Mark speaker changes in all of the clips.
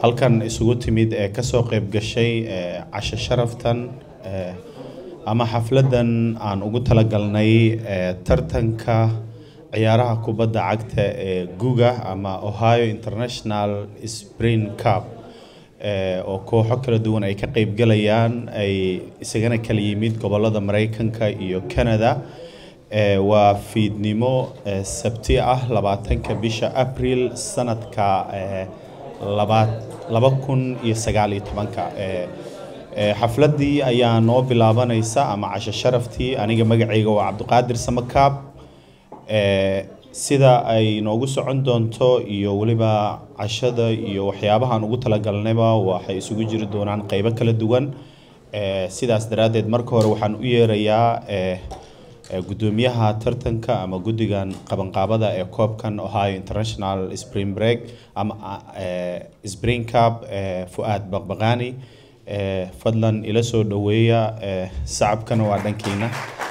Speaker 1: halkan isugu timid ee kasoo qeyb gashay ee casho sharaftan ee ama xafladan aan ugu talagalnay ee tartanka ciyaaraha kubadda cagta ee guga ama ohio international spring cup ee oo kooxo kala duwan ay ka qeybgalayaan ay isagana kala yimid gobolada mareykanka iyo canada ee waa fiidnimo ee sabti ah labaatanka bisha april sanadka ee labaad laba kun iyo sagaal iyo tobanka ee ee xafladii ayaa noo bilaabanaysa ama casho sharaftii aniga magacayga waa cabdiqaadir samakaab ee sida ay noogu socon doonto iyo weliba cashada iyo waxyaabahaan ugu talagalnayba waxay isugu jiri doonaan qeybo kala duwan ee sidaas daraaddeed marka hore waxaan u yeerayaa ee ee gudoomiyaha tartanka ama guddigan qabanqaabada ee koobkan ohio international spring break ama ee spring cup ee fu-aad baqbaqaani ee fadlan ila soo dhoweeya ee sacabkana waa dhankiina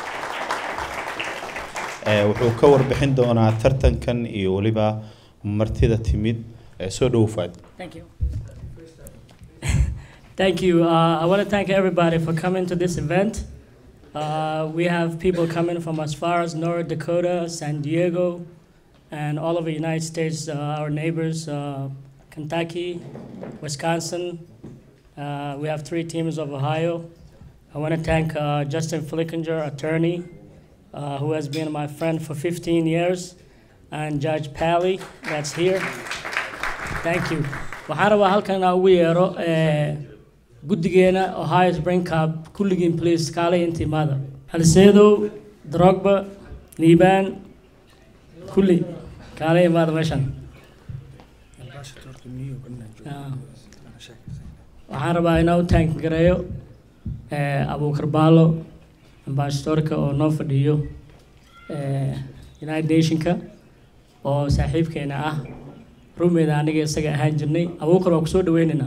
Speaker 1: ee wuxuu ka warbixin doonaa tartankan iyo weliba martida timid ee soo dhowo fuaad
Speaker 2: Thank you. thank you. Uh, I want to thank everybody for coming to this event. Uh, we have people coming from as far as North Dakota, San Diego, and all over the United States, uh, our neighbors, uh, Kentucky, Wisconsin. Uh, we have three teams of Ohio. I want to thank uh, Justin Flickinger, attorney, uh, who has been my friend for 15 years, and Judge Pally, that's here. Thank you. waxaan rabaa halkan inaan ugu yeero eh, guddigeena ohio spring cup kulligiin please kaalay inta imaada halseedow drogba liibaan kulli kaalay imaada meeshan Ah. waxaan rabaa inaan u taangareeyo eh, abuukar baalo ambassadorka oo noo fadhiyo eh, united nationka oo saaxiibkeena ah rumeeda aniga isaga ahaan jirnay abuukar waa kusoo dhaweynaynaa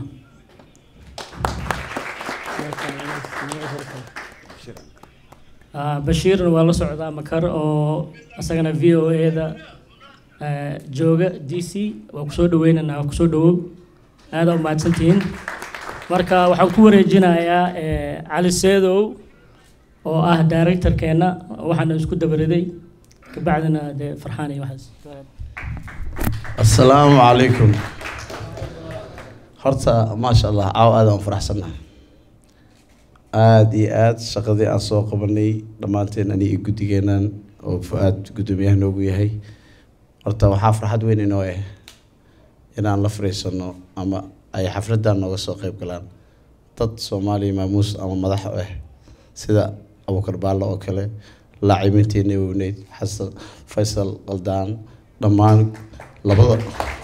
Speaker 2: Ah, bashiirna waa la socdaa makar oo isagana v o a-da jooga d c waa kusoo dhaweynaynaa waa kusoo dhawow aada u mahadsantihiin marka waxaan ku wareejinayaa eh, cali seedow oo ah directorkeena waxaana isku dabariday kabacdina dee farxaan iyo waxaas
Speaker 3: asalaamu calaykum horta maasha allah caaw aad aan faraxsannahay aada iyo aada shaqadii aan soo qabanay dhammaanteen ani iyo guddigeenan oo fu-aad guddoomiyaha noogu yahay horta waxaa farxad weyn inoo ah inaan la fariisano ama ay xafladan nooga soo qeyb galaan dad soomaaliya maamuus ama madax u ah sida abuukar baallo oo kale laacibinteena weyneyd xasan faysal qaldaan dhammaan labada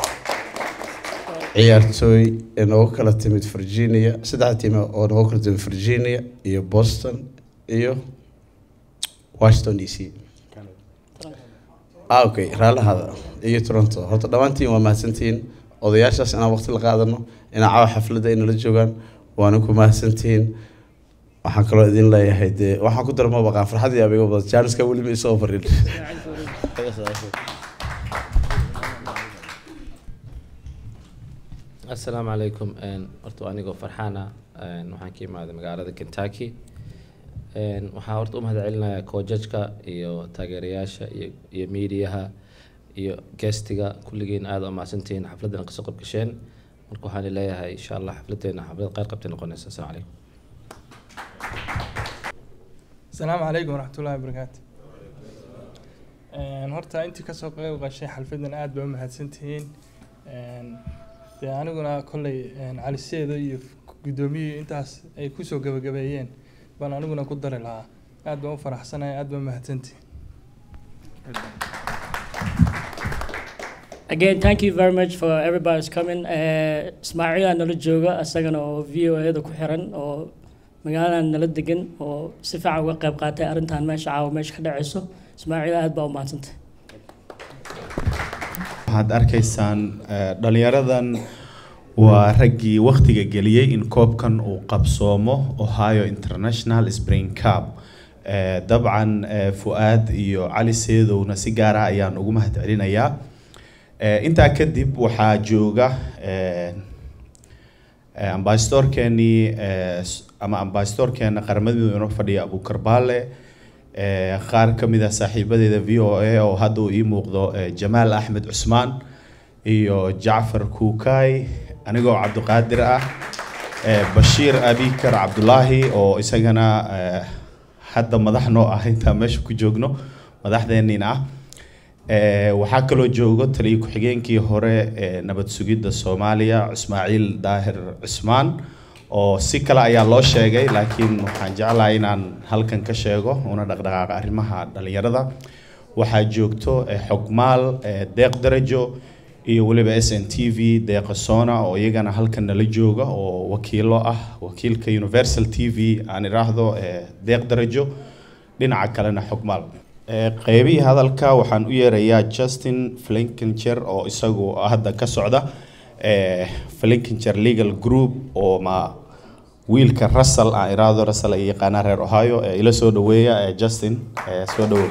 Speaker 3: ciyaartooy ee nooga kala timid virginia saddexda tiim oo nooga kala timid virginia iyo boston iyo washington d c ah okay raallahada iyo toronto horta dhammaantiin waa mahadsantihiin odayaashaas inaan waqti la qaadano inaan caawa xafladda ay nala joogaan waana ku mahadsantihiin waxaan kaloo idin leeyahay dee waxaan ku darma baqaan farxadii abiga badan jaaniska weli ma isoo farin
Speaker 4: asalaamu calaykum Een, horta waa anigoo farxaan ah Een, waxaan ka imaaday magaalada kentucky Een, waxaan horta u mahadcelinayaa koojajka iyo taageerayaasha iyo iyo miidiyaha iyo guestiga kulligiin aada u mahadsantihiin xafladdan kasoo qayb gasheen marka waxaan leeyahay insha allah xafladeena xaflad qayr qabtay noqonaysa asalaamu calaykum
Speaker 5: asalaamu calaykum waraxmatullaahi wabarakaatu Een, horta intii kasoo qeyb gashay xalfadan aad baa u mahadsantihiin Een, dee aniguna kolley een, cali seedo iyo guddoomiyihii intaas ay kusoo gabagabeeyeen baan aniguna ku dari lahaa aad baan u faraxsanahay aad baa u mahadsantihiin
Speaker 2: Again, thank you very much for everybody's coming. Uh, Ismaaciil aa nala jooga isagana oo v o a-da ku xiran oo magaaladan nala degan oo si fiican uga qayb qaatay arrintan meesha caawa meesha ka dhacayso Ismaaciil aad baa u mahadsantay
Speaker 1: waxaad arkaysaan eh, dhalinyaradan waa raggii wakhtiga geliyey in koobkan uu qabsoomo ohio international spring cup Eh, dabcan eh, fu-aad iyo cali seedowna si gaar ah ayaan ugu mahadcelinayaa Eh, intaa kadib waxaa jooga eh, Eh, ambasadorkeenii eh, s- ama ambasadorkeena qaramada midoobey inoo fadhiya abukar baale eh, qaar ka mid ah saaxiibadeeda v o a oo hadda uu ii muuqdo eh, jamaal axmed cusmaan iyo jacfar kuukay anigoo cabdiqaadir ah eh, bashiir abikar cabdulaahi oo isagana eh, hadda madax noo ah intaan meesha ku joogno madaxdeenniina ah Eh, waxaa kaloo joogo taliya ku-xigeenkii hore ee nabad sugidda soomaaliya ismaaciil daahir cusmaan oo si kale ayaa loo sheegay laakiin waxaan jeclahay inaan halkan ka sheego una dhaqdhaqaaqa arrimaha dhalinyarada waxaa joogto eh, xogmaal eh, deeq darajo iyo weliba s n t v deeqa sona oo iyagana halkan nala jooga oo wakiilo ah wakiilka universal t v aan iraahdo eh, deeq darajo dhinaca kalena xogmaal Eh, qeybihii hadalka waxaan u yeerayaa justin flinkinger oo isagu hadda ka socda eh, flinkinger legal group oo ma wiilka russell aan iraahdo russell ay yaqaanaa reer ohio ee ila soo dhaweeya eh, justin eh, soo dhawow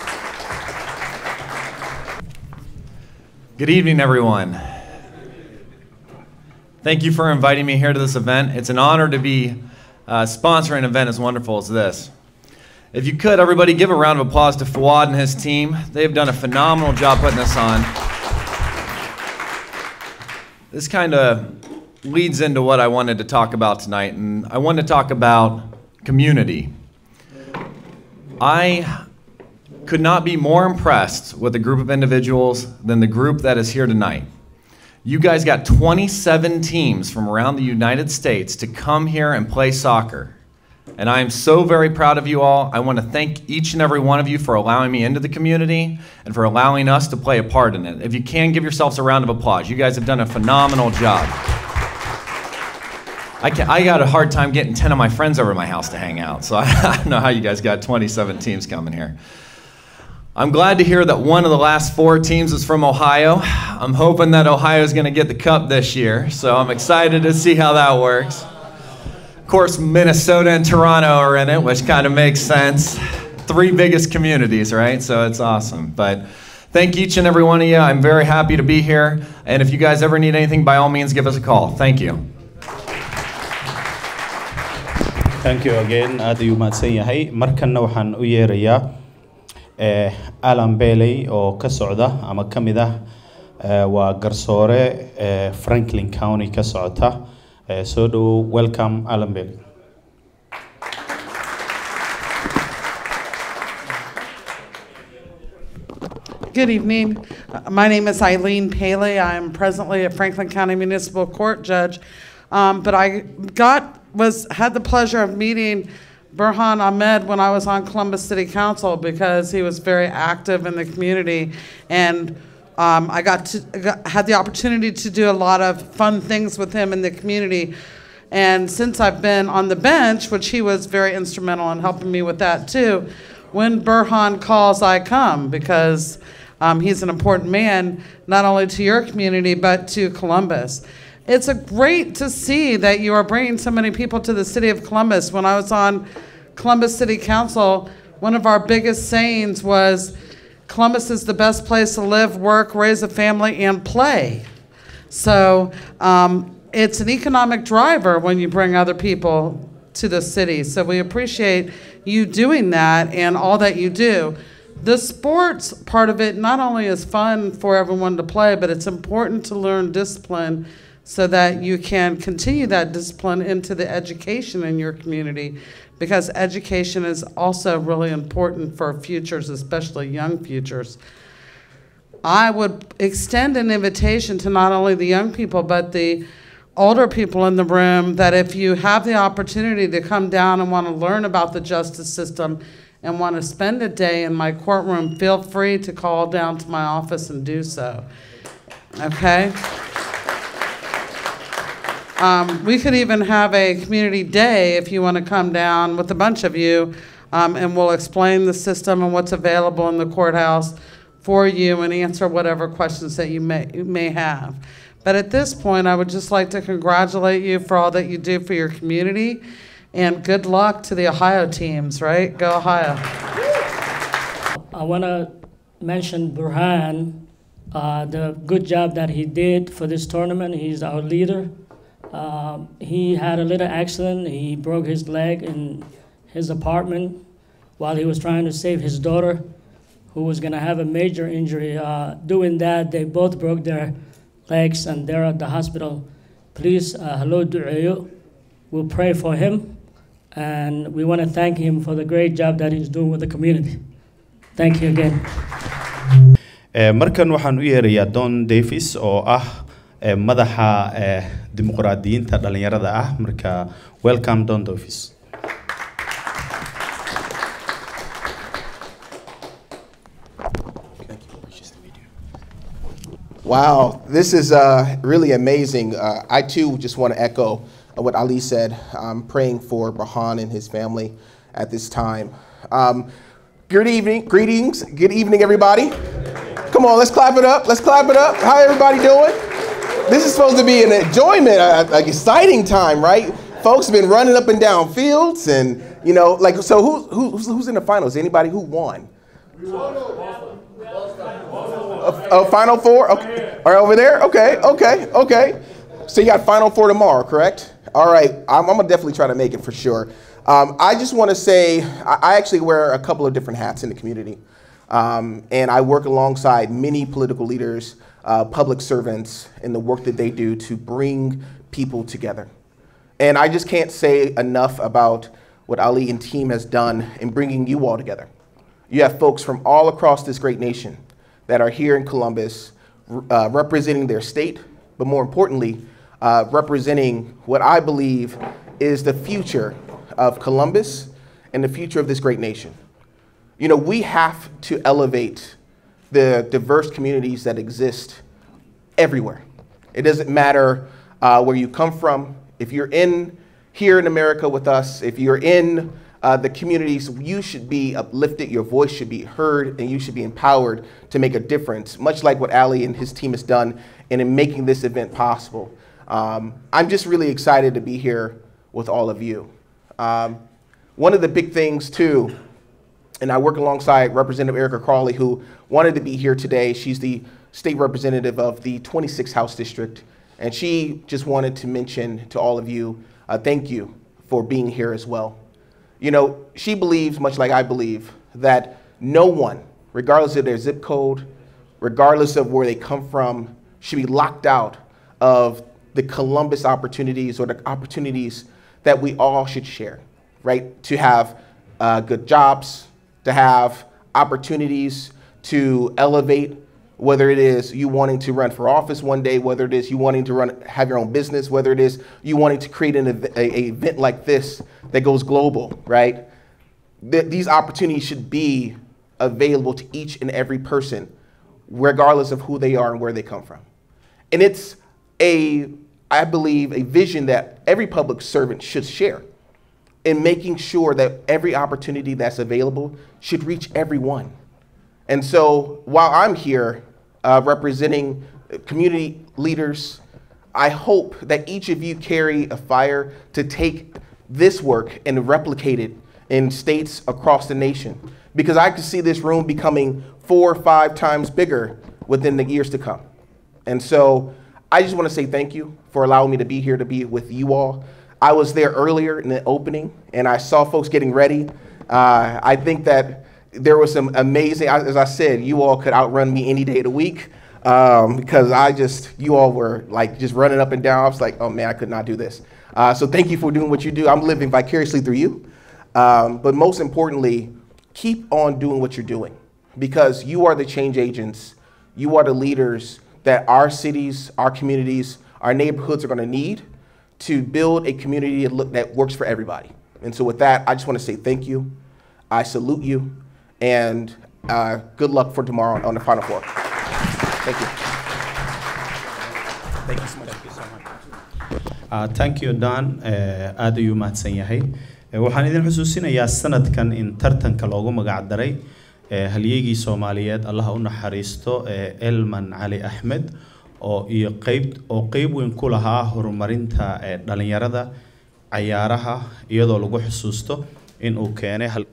Speaker 6: Good evening, everyone. Thank you for inviting me here to this event. It's an honor to be uh, sponsoring an event as wonderful as this. If you could, everybody give a round of applause to Fawad and his team. They've done a phenomenal job putting this on. This kind of leads into what I wanted to talk about tonight, and I want to talk about community. I could not be more impressed with a group of individuals than the group that is here tonight. You guys got 27 teams from around the United States to come here and play soccer. And I am so very proud of you all. I want to thank each and every one of you for allowing me into the community and for allowing us to play a part in it. If you can, give yourselves a round of applause. You guys have done a phenomenal job. I, can, I got a hard time getting 10 of my friends over to my house to hang out, so I, I don't know how you guys got 27 teams coming here. I'm glad to hear that one of the last four teams is from Ohio. I'm hoping that Ohio is going to get the cup this year, so I'm excited to see how that works. Of course, Minnesota and Toronto are in it, which kind of makes sense. Three biggest communities, right? So it's awesome. But thank each and every one of you. I'm very happy to be here. And if you guys ever need anything, by all means, give us a call. Thank you.
Speaker 1: thank you again aad ayuu mahadsan yahay markanna waxaan u yeerayaa eh, alan bailey oo ka socda ama ka mid ah eh, waa garsoore eh, franklin county ka socota eh, soo dhawow welcome alan bailey
Speaker 7: Good evening. Uh, My name is Eileen Paley. I'm presently a Franklin County Municipal Court judge. Um, but I got, was, had the pleasure of meeting Burhan Ahmed when I was on Columbus City Council because he was very active in the community. And um, I got to, got, had the opportunity to do a lot of fun things with him in the community. And since I've been on the bench, which he was very instrumental in helping me with that too, when Burhan calls, I come because um, he's an important man, not only to your community, but to Columbus. It's a great to see that you are bringing so many people to the city of Columbus. When I was on Columbus City Council, one of our biggest sayings was Columbus is the best place to live, work, raise a family, and play. So um, it's an economic driver when you bring other people to the city. So we appreciate you doing that and all that you do. The sports part of it not only is fun for everyone to play, but it's important to learn discipline so that you can continue that discipline into the education in your community because education is also really important for futures, especially young futures. I would extend an invitation to not only the young people, but the older people in the room that if you have the opportunity to come down and want to learn about the justice system and want to spend a day in my courtroom, feel free to call down to my office and do so. Okay? Um, we could even have a community day if you want to come down with a bunch of you, um, and we'll explain the system and what's available in the courthouse for you and answer whatever questions that you may, you may have. But at this point, I would just like to congratulate you for all that you do for your community, and good luck to the Ohio teams, right? Go Ohio.
Speaker 2: I want to mention Burhan, uh, the good job that he did for this tournament. He's our leader, Um, he had a little accident. He broke his leg in his apartment while he was trying to save his daughter, who was going to have a major injury. Uh, doing that, they both broke their legs and they're at the hospital. Please, uh, hello, du'eyo. We'll pray for him. And we want to thank him for the great job that he's doing with the community. Thank you again.
Speaker 1: Eh, markan waxaan u yeerayaa don davis oo ah eh, madaxa eh, dimuqraadiyiinta dhalinyarada ah marka welcome don davis
Speaker 8: Wow, this is uh, really amazing. Uh, I too just want to echo uh, what Ali said. I'm praying for Bahan and his family at this time. Um, good evening, greetings, good evening, everybody. Come on, let's clap it up. Let's clap it up. How everybody doing? This is supposed to be an enjoyment, an exciting time, right? Folks have been running up and down fields, and you know, like, so who, who, who's, who's in the finals? Anybody who won? Oh, Final Four? Okay. Are over there? Okay, okay, okay. So you got Final Four tomorrow, correct? All right, I'm, I'm gonna definitely try to make it for sure. Um, I just want to say I, I actually wear a couple of different hats in the community, um, and I work alongside many political leaders, uh, public servants, in the work that they do to bring people together. And I just can't say enough about what Ali and team has done in bringing you all together. You have folks from all across this great nation that are here in Columbus uh, representing their state, but more importantly, uh, representing what I believe is the future of Columbus and the future of this great nation. You know, we have to elevate the diverse communities that exist everywhere. It doesn't matter uh, where you come from. If you're in here in America with us, if you're in uh, the communities, you should be uplifted, your voice should be heard, and you should be empowered to make a difference, much like what Ali and his team has done and in making this event possible. Um, I'm just really excited to be here with all of you. Um, one of the big things, too, and I work alongside Representative Erica Crawley, who wanted to be here today. She's the state representative of the 26th House District, and she just wanted to mention to all of you, uh, thank you for being here as well. You know, she believes, much like I believe, that no one, regardless of their zip code, regardless of where they come from, should be locked out of the Columbus opportunities or the opportunities that we all should share, right? To have uh, good jobs, to have opportunities to elevate, whether it is you wanting to run for office one day, whether it is you wanting to run, have your own business, whether it is you wanting to create an ev- a, a event like this that goes global, right? Th- these opportunities should be available to each and every person, regardless of who they are and where they come from. And it's a, I believe, a vision that every public servant should share in making sure that every opportunity that's available should reach everyone. And so while I'm here uh, representing community leaders, I hope that each of you carry a fire to take this work and replicate it in states across the nation. Because I could see this room becoming four or five times bigger within the years to come. And so I just want to say thank you for allowing me to be here to be with you all. I was there earlier in the opening and I saw folks getting ready. Uh, I think that there was some amazing, as I said, you all could outrun me any day of the week um, because I just, you all were like just running up and down. I was like, oh man, I could not do this. Uh, so thank you for doing what you do. I'm living vicariously through you. Um, but most importantly, keep on doing what you're doing because you are the change agents. You are the leaders that our cities, our communities, our neighborhoods are going to need to build a community that look- that works for everybody. And so, with that, I just want to say thank you. I salute you, and uh, good luck for tomorrow on the Final Four. Thank you. Thank you so much.
Speaker 1: Uh, thank you dan Eh, aad ayuu mahadsan yahay Eh, waxaan idin xusuusinayaa sanadkan in tartanka loogu magac daray eh, halyeygii soomaaliyeed allaha u naxariisto eh, elman cali axmed oo iyo qeyb oo qeyb weyn ku lahaa horumarinta eh, dhalinyarada cayaaraha iyadoo lagu xusuusto in uu keenay hal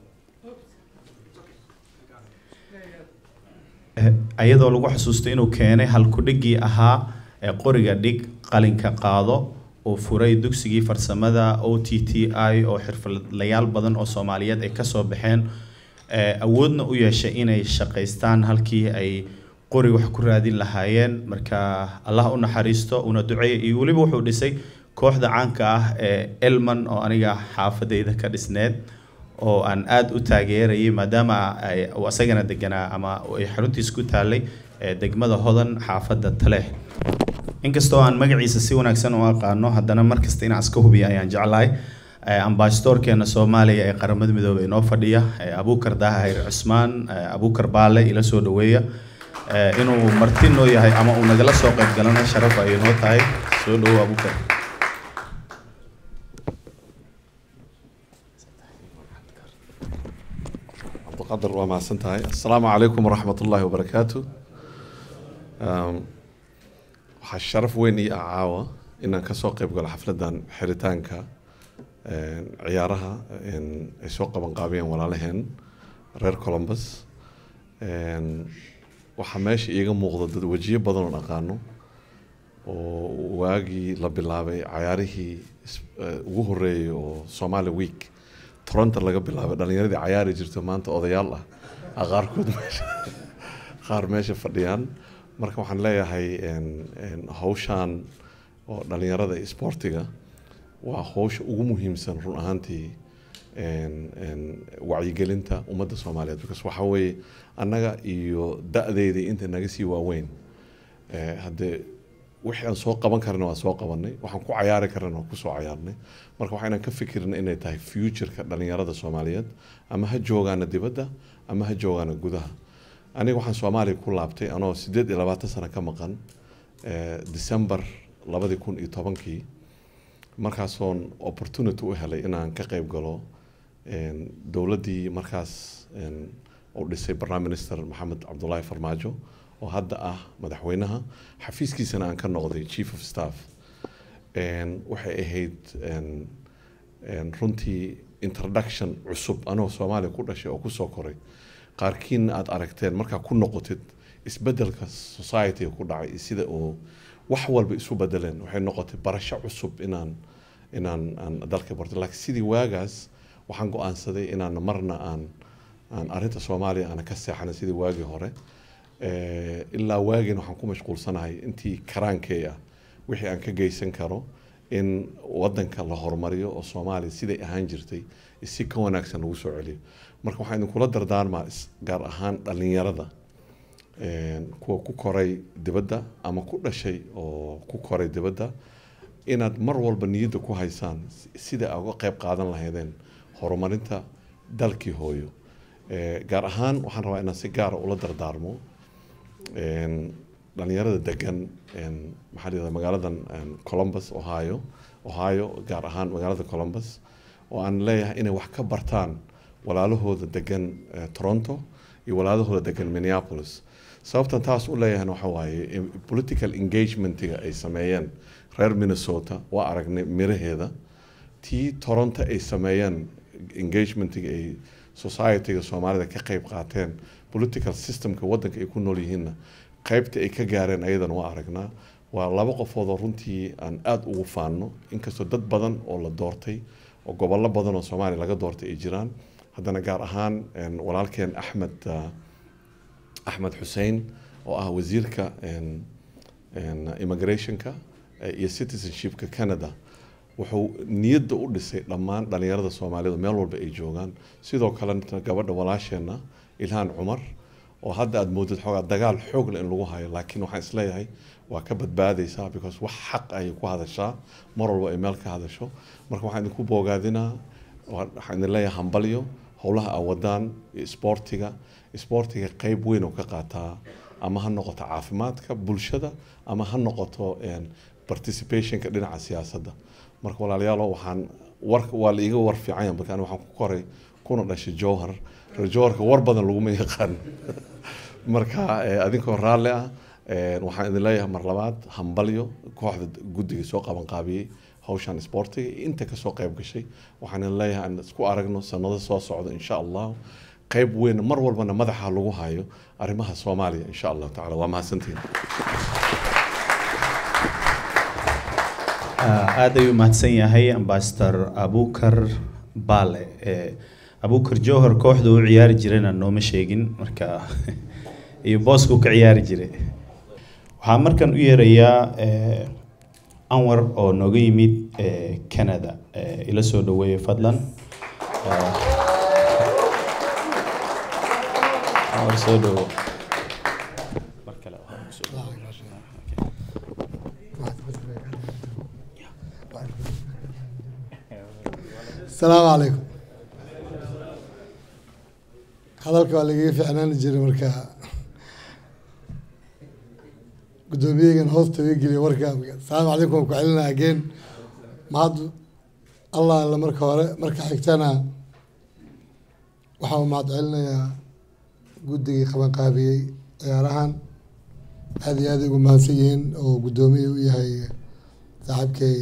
Speaker 1: Eh, iyadoo lagu xusuusto inuu keenay halkudhigii ahaa ee qoriga dhig qalinka qaado uu furay dugsigii farsamada o t t i oo xirfadlayaal badan oo soomaaliyeed ay kasoo baxeen ee, awoodna u yeeshay inay shaqaystaan halkii ay qori wax ku raadin lahaayeen marka allah u naxariisto una duceeya iyo weliba wuxuu dhisay kooxda caanka ah ee elman oo aniga xaafadayda ka dhisneed oo aan aada u taageerayay maadaama ay uu asagana deganaa ama ay xaruntiisa ku taalay ee degmada hodan xaafadda taleex inkastoo aan magaciisa si wanaagsan u aqaano haddana markasta inaan iska hubiya ayaan jeclahay Eh, ambasadorkeena soomaaliya ee qaramada midoobay inoo fadhiya eh, abuukar daahir cusmaan eh, abuukar baale ila soo dhaweeya Eh, inuu marti noo yahay ama uu nagala soo qayb galana sharaf ay noo tahay soo dhawow abuukar
Speaker 9: cabdiqadar waa mahadsan tahay assalaamu calaykum waraxmat ullaahi wabarakaatu Um, waxaa sharaf weyn ii ah caawa inaan kasoo qayb galo xafladan xiritaanka een, ciyaaraha een, ay soo qaban qaabiyeen walaalaheen reer columbus Een, waxaa meesha iiga muuqda dad wejiyo badan oo aqaano oo waagii la bilaabay cayaarihii is- eh, ugu horeeyay oo somali week toronto laga bilaabay dhalinyaradii cayaari jirto maanta odayaal ah ah qaarkood meesha qaar meesha fadhiyaan marka waxaan leeyahay een, een, hawshaan oo dhalinyarada iyo sportiga waa hawsha ugu muhiimsan run ahaantii een, een, wacyigelinta ummadda soomaaliyeed because waxaa weeye annaga iyo da-deydii inta naga sii waaweyn Eh, haddee wixii aan soo qaban karna waa soo qabanay waxaan ku cayaari karna waa kusoo cayaarnay marka waxaa inaan ka fikirna inay tahay futureka dhalinyarada soomaaliyeed ama ha joogaana dibadda ama ha joogaana gudaha aniga waxaan soomaaliya ku laabtay anoo sideed iyo labaatan sano ka maqan eh, december labadii kun iyo tobankii markaasoon opportunity u helay inaan ka qayb galo een, dowladdii markaas een, uu dhisay prime minister maxamed cabdulaahi farmaajo oo hadda ah madaxweynaha xafiiskiisana aan ka noqday chief of staff Een, waxay ahayd een, een, runtii introduction cusub anoo soomaaliya ku dhashay oo kusoo koray qaarkiina aad aragteen markaa ku noqotid isbedelka society ku dhacay iyo sida uu wax walba isu bedeleen waxay noqotay barasho cusub inaan inaan aan dalka barto laakiin sidii waagaas waxaan go-aansaday inaan marna aan aan arrinta soomaaliya aana ka seexanin sidii waagii hore Eh, ilaa waagiina waxaan ku mashquulsanahay intii karaankey ah wixii aan ka geysan karo in wadanka la horumariyo oo soomaaliya siday ahaan jirtay si ka wanaagsan lagu soo celiyo marka waxaan idinkula dardaarmaa is- gaar ahaan dhalinyarada een, kuwa ku koray dibadda ama ku dhashay oo ku koray dibadda inaad mar walba niyadda ku haysaan si- sida aad uga qayb qaadan lahaydeen horumarinta dalkii hooyo Eh, gaar ahaan waxaan rabaa inaan si gaara ula dardaarmo een, dhalinyarada degan een, maxaa la yidhahdaa magaaladan een, columbus ohio ohio gaar ahaan magaalada columbus oo aan leeyahay inay wax ka bartaan walaalahooda degan eh, toronto iyo walaalahooda degan minneapolis sababtan taas u leeyahayna waxa waaye in political engagementiga ay sameeyeen reer minnesota waa aragnay miraheeda tii toronto ay sameeyeen engagementiga ay societyga soomaalida ka qayb qaateen political systemka wadanka ay ku nool yihiinna qaybta ay ka gaareen ayadana waa aragnaa waa laba qofood oo runtii aan aada ugu faanno inkastoo dad badan oo la doortay oo gobollo badan oo soomaaliya laga doortay ay jiraan haddana gaar ahaan een, walaalkeen axmed ah, axmed xuseen oo ah wasiirka een, een, immigrationka eh, iyo citizenshipka canada wuxuu niyadda u dhisay dhammaan dhalinyarada soomaalidu meel walba ay joogaan sidoo kalena gabadha walaasheenna ilhaan cumar oo hadda aad moodid xoogaa dagaal xoog leh in lagu hayo laakiin waxaan isleeyahay waa ka badbaadaysaa because wax xaq ayay ku hadashaa mar walba ay meel ka hadasho marka waxaan idinku boogaadinaa waa- waxaan idin leeyahay hambalyo howlaha aa wadaan iyo isboortiga isboortiga qeyb weyn oo ka qaataa ama ha noqoto caafimaadka bulshada ama ha noqoto een, participationka dhinaca siyaasadda marka walaalayaalo waxaan war waa la iiga war fiican yahay marka aniga waxaan ku koray kuna dhashay jowhar reer jowharka war badan laguma yaqaan marka eh, adinkoo raalli ah eh, waxaan idin leeyahay mar labaad hambalyo kooxda guddiga soo qaban qaabiyey hawshan isboortiga iyo inta kasoo qayb gashay waxaan idin leeyahay aan isku aragno sanado soo socda insha allah qayb weyn mar walbana madaxa lagu hayo arrimaha soomaaliya insha allahu tacala waa mahadsantihin
Speaker 1: Ah, aad ayuu mahadsan yahay ambasador abukar baale Eh, abukar jowhar kooxda u ciyaari jirayna nooma sheegin marka iyo booskuu ka ciyaari jiray waxaa markan u yeerayaa eh, anwar oo nooga yimid eh, canada Eh, ila soo dhaweeye fadlan Eh, anwar soo dhawo mar kale waxaa ku soo dhawo.
Speaker 10: السلام عليكم hadalka waa lagaga ficnaan jiray marka guddoomiyagan hoosta iga geliya warka asalaamu calaykum waan ku celinaa again mahad allah alla marka hore marka xigtana waxaa mahad celinayaa guddigii qabanqaabiyey ciyaarahan aad iyo aad ay ugu mahadsan yihiin oo guddoomiye u yahay saaxiibkay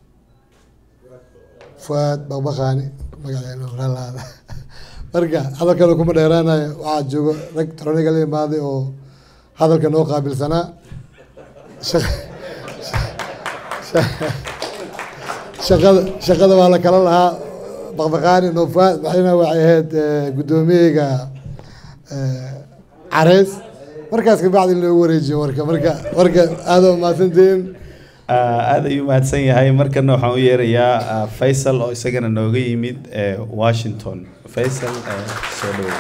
Speaker 10: fuaad baqbaqaani magaceena walaalaada marka hadalkan kuma dheeraanayo waxaa joogo rag toroniga la imaaday oo hadalka noo qaabilsanaa Shaq- sha- shaqada shaqada waa la kala lahaa baqbaqaani no fuaad waxayna waxay ahayd eh, guddoomiyeyga eh, careys markaas kabacdi in loogu wareejiyo warka marka warka aada umahadsantihiin
Speaker 1: Ah, aad ayuu mahadsan yahay markana waxaan u yeerayaa ah, faysal oo isagana nooga yimid eh, washington faysal eh, soo dhawo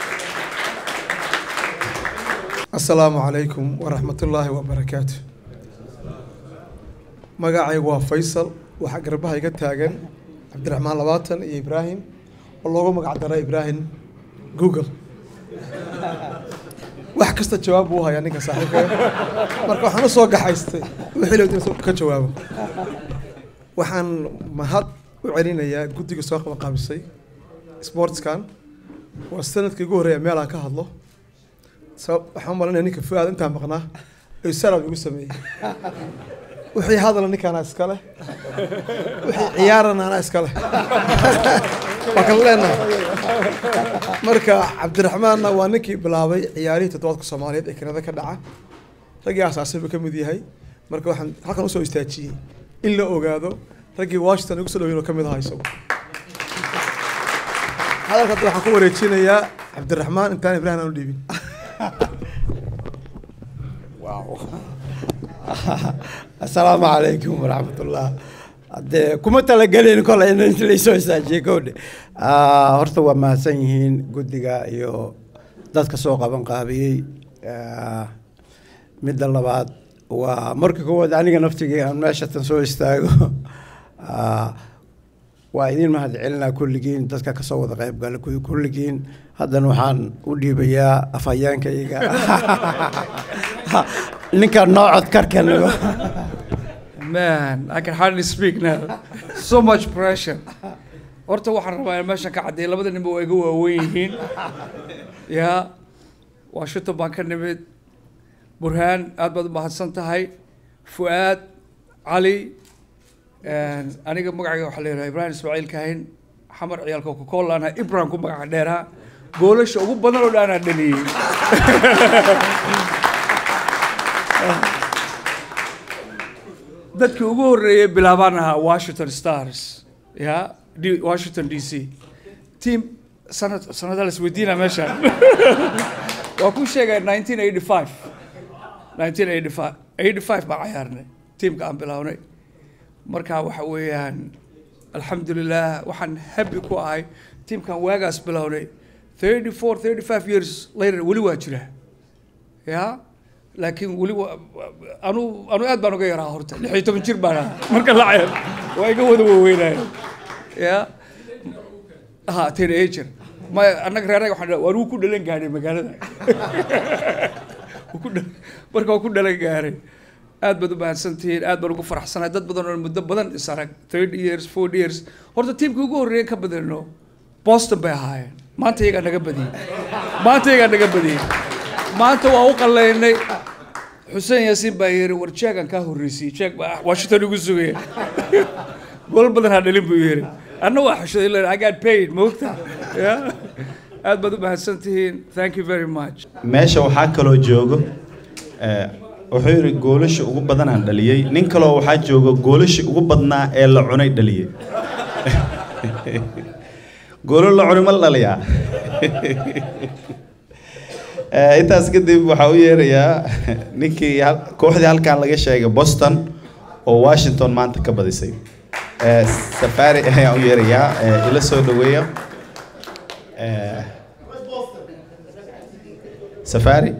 Speaker 11: asalaamu calaykum waraxmatullaahi wabarakaatu magacaygu waa faysal waxaa garbaha iga taagan cabdiraxmaan labaatan iyo ibraahim oo loogu magac daray ibraahim google wax kasta jawaab buu hayaa ninka saaxiibka marka waxaan u soo gaxaystay wixii la inuu ka jawaabo waxaan mahad u celinayaa guddiga soo qabanqaabisay sportskan waa sanadkii ugu horreeya meel aan ka hadlo sabab waxaan u malinaya ninka fuaad intaan maqnaa ayuu sarab igu sameeyey wixii hadala ninkaana iskale wixii ciyaarana anaa iskale waa kala leenahay marka cabdiraxmaanna waa ninkii bilaabay ciyaarihii toddobaadka soomaaliyeed ee kanada ka dhaca raggii asaasay buu ka mid yahay marka waxaan halkan usoo istaajiyey in la ogaado raggii washington ugu soo dhaweyn oo ka mid ahaa isagu hadalka hadda waxaan ku wareejinayaa cabdiraxmaan intaan ibraahim aan u dhiibin
Speaker 12: asalaamu calaykum waraxmatullah haddee kuma talagelin kole in inta laysoo istaajiye kowdhe horta waa mahadsan yihiin guddiga iyo dadka soo qaban qaabiyey Ah, midda labaad waa marka koowaad aniga naftigii aan meeshatan soo istaago Ah, waa idin mahad celinaa kulligiin dadka kasoo wada qayb gala kuwi kulligiin haddana waxaan u dhiibayaa afhayeenkayga ninka noo codkarkanigo
Speaker 13: Man, I can hardly speak now. So much pressure. Horta waxaan rabaa in meeshan ka caddeeyo labada ninba waa iga waaweyn yihiin. Ya, Washington baan ka nimid. Burhaan, aad baad u mahadsan tahay. Fuaad, Cali, and aniga magacayga waxaa la yidhaha Ibrahim Ismaaciil Kahin. Xamar ciyaalka Coca-Cola anaa Ibrahim ku magaca dheeraa. Goolasha ugu badan oo dhan anaa dhaliyey. dadkii ugu horreeyay bilaabaan ahaa washington stars ya D- washington d c team sanad sanada la isweydiina meeshaan waa ku sheegay 1985 1985 85 baan cayaarnay tiimka aan bilaabnay marka waxa weeyaan alxamdulilah waxaan happy ku ahay tiimkan waagaas bilownay 34 35 years later weli waa jira ya laakiin weli wa- anu anu aad baan uga yaraa horta lix iyo toban jir baan ahaa marka la ceeb waa iga wada waaweynaya ya ha teenager ma annaga reeraga waxaan dhaha, waan wuu ku dhalan gaadhay magaalada Wuu ku dhal- marka waa ku dhalan gaaray aad baad u mahadsantihiin aad baan ugu faraxsanahay dad badan oo muddo badan is arag third years four years horta tiimkii ugu horreeya ka badano boston bay ahaayeen maanta iyagaa naga badiyey maanta iyagaa naga badiyey maanta waa u qalaynay xuseen yaasiin baa yiri war jeegan kaa horreysiyey jeeg baa washington igu sugaya gol badan ha dhalin buu yiri anna waa xushay len i got paid moogta ya aad baad u mahadsan tihiin thank you very much
Speaker 1: meesha waxaa kaloo joogo eh, wuxuu yidhi goolasha ugu badanaan dhaliyey nin kaloo waxaa jooga goolashii ugu badnaa ee la cunay dhaliyey goolo la cunay ma la dhaliyaa Eh, intaas kadib waxaa u yeerayaa ninkii hal- kooxdii halkan laga sheegay boston oo washington maanta ka badisay Eh, safari ayaan u yeerayaa eh, ila soo dhaweeya Eh, safari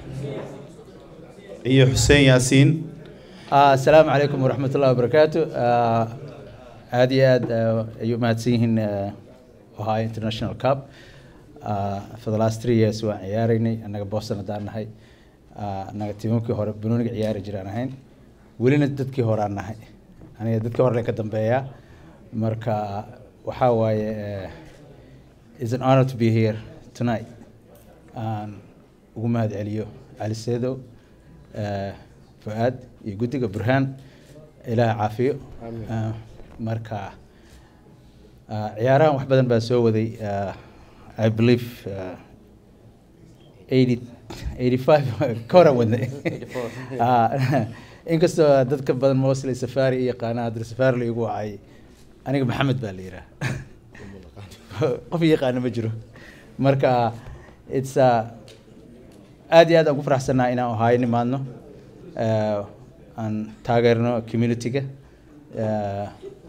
Speaker 1: iyo xuseen yaasiin
Speaker 14: Ah, asalaamu calaykum waraxmat ullahi wabarakaatu Ah, aad iyo aad ah, ayay u mahadsan yihiin ah, ohio international cup Ah, for the last three years waan ciyaaraynay annaga boston haddaan nahay Ah, annaga tiimamkii hore banooniga ciyaari jiraan ahayn welina dadkii hore aan nahay aniga dadkii hore ka dambeeyaa marka waxaa waaye eh, it's an honor to be here tonight aan ugu mahad celiyo cali seedow eh, fuaad iyo guddiga burhaan ilaah caafiyo
Speaker 3: Amiin.
Speaker 14: Ah, marka ah, ciyaarahan wax badan baa soo waday ah, i believe ah, 80 85 ka horan wadnay Ah, inkastoo dadka badan mostly safari iyo yaqaana haddana safari la igu wacay aniga maxamed baa la yidhaha qof yaqaana ma jiro marka it's uh, aad iyo aad aan ku faraxsannahay inaan ohaayo nimaadno Eh, aan taageerno community-ga Eh,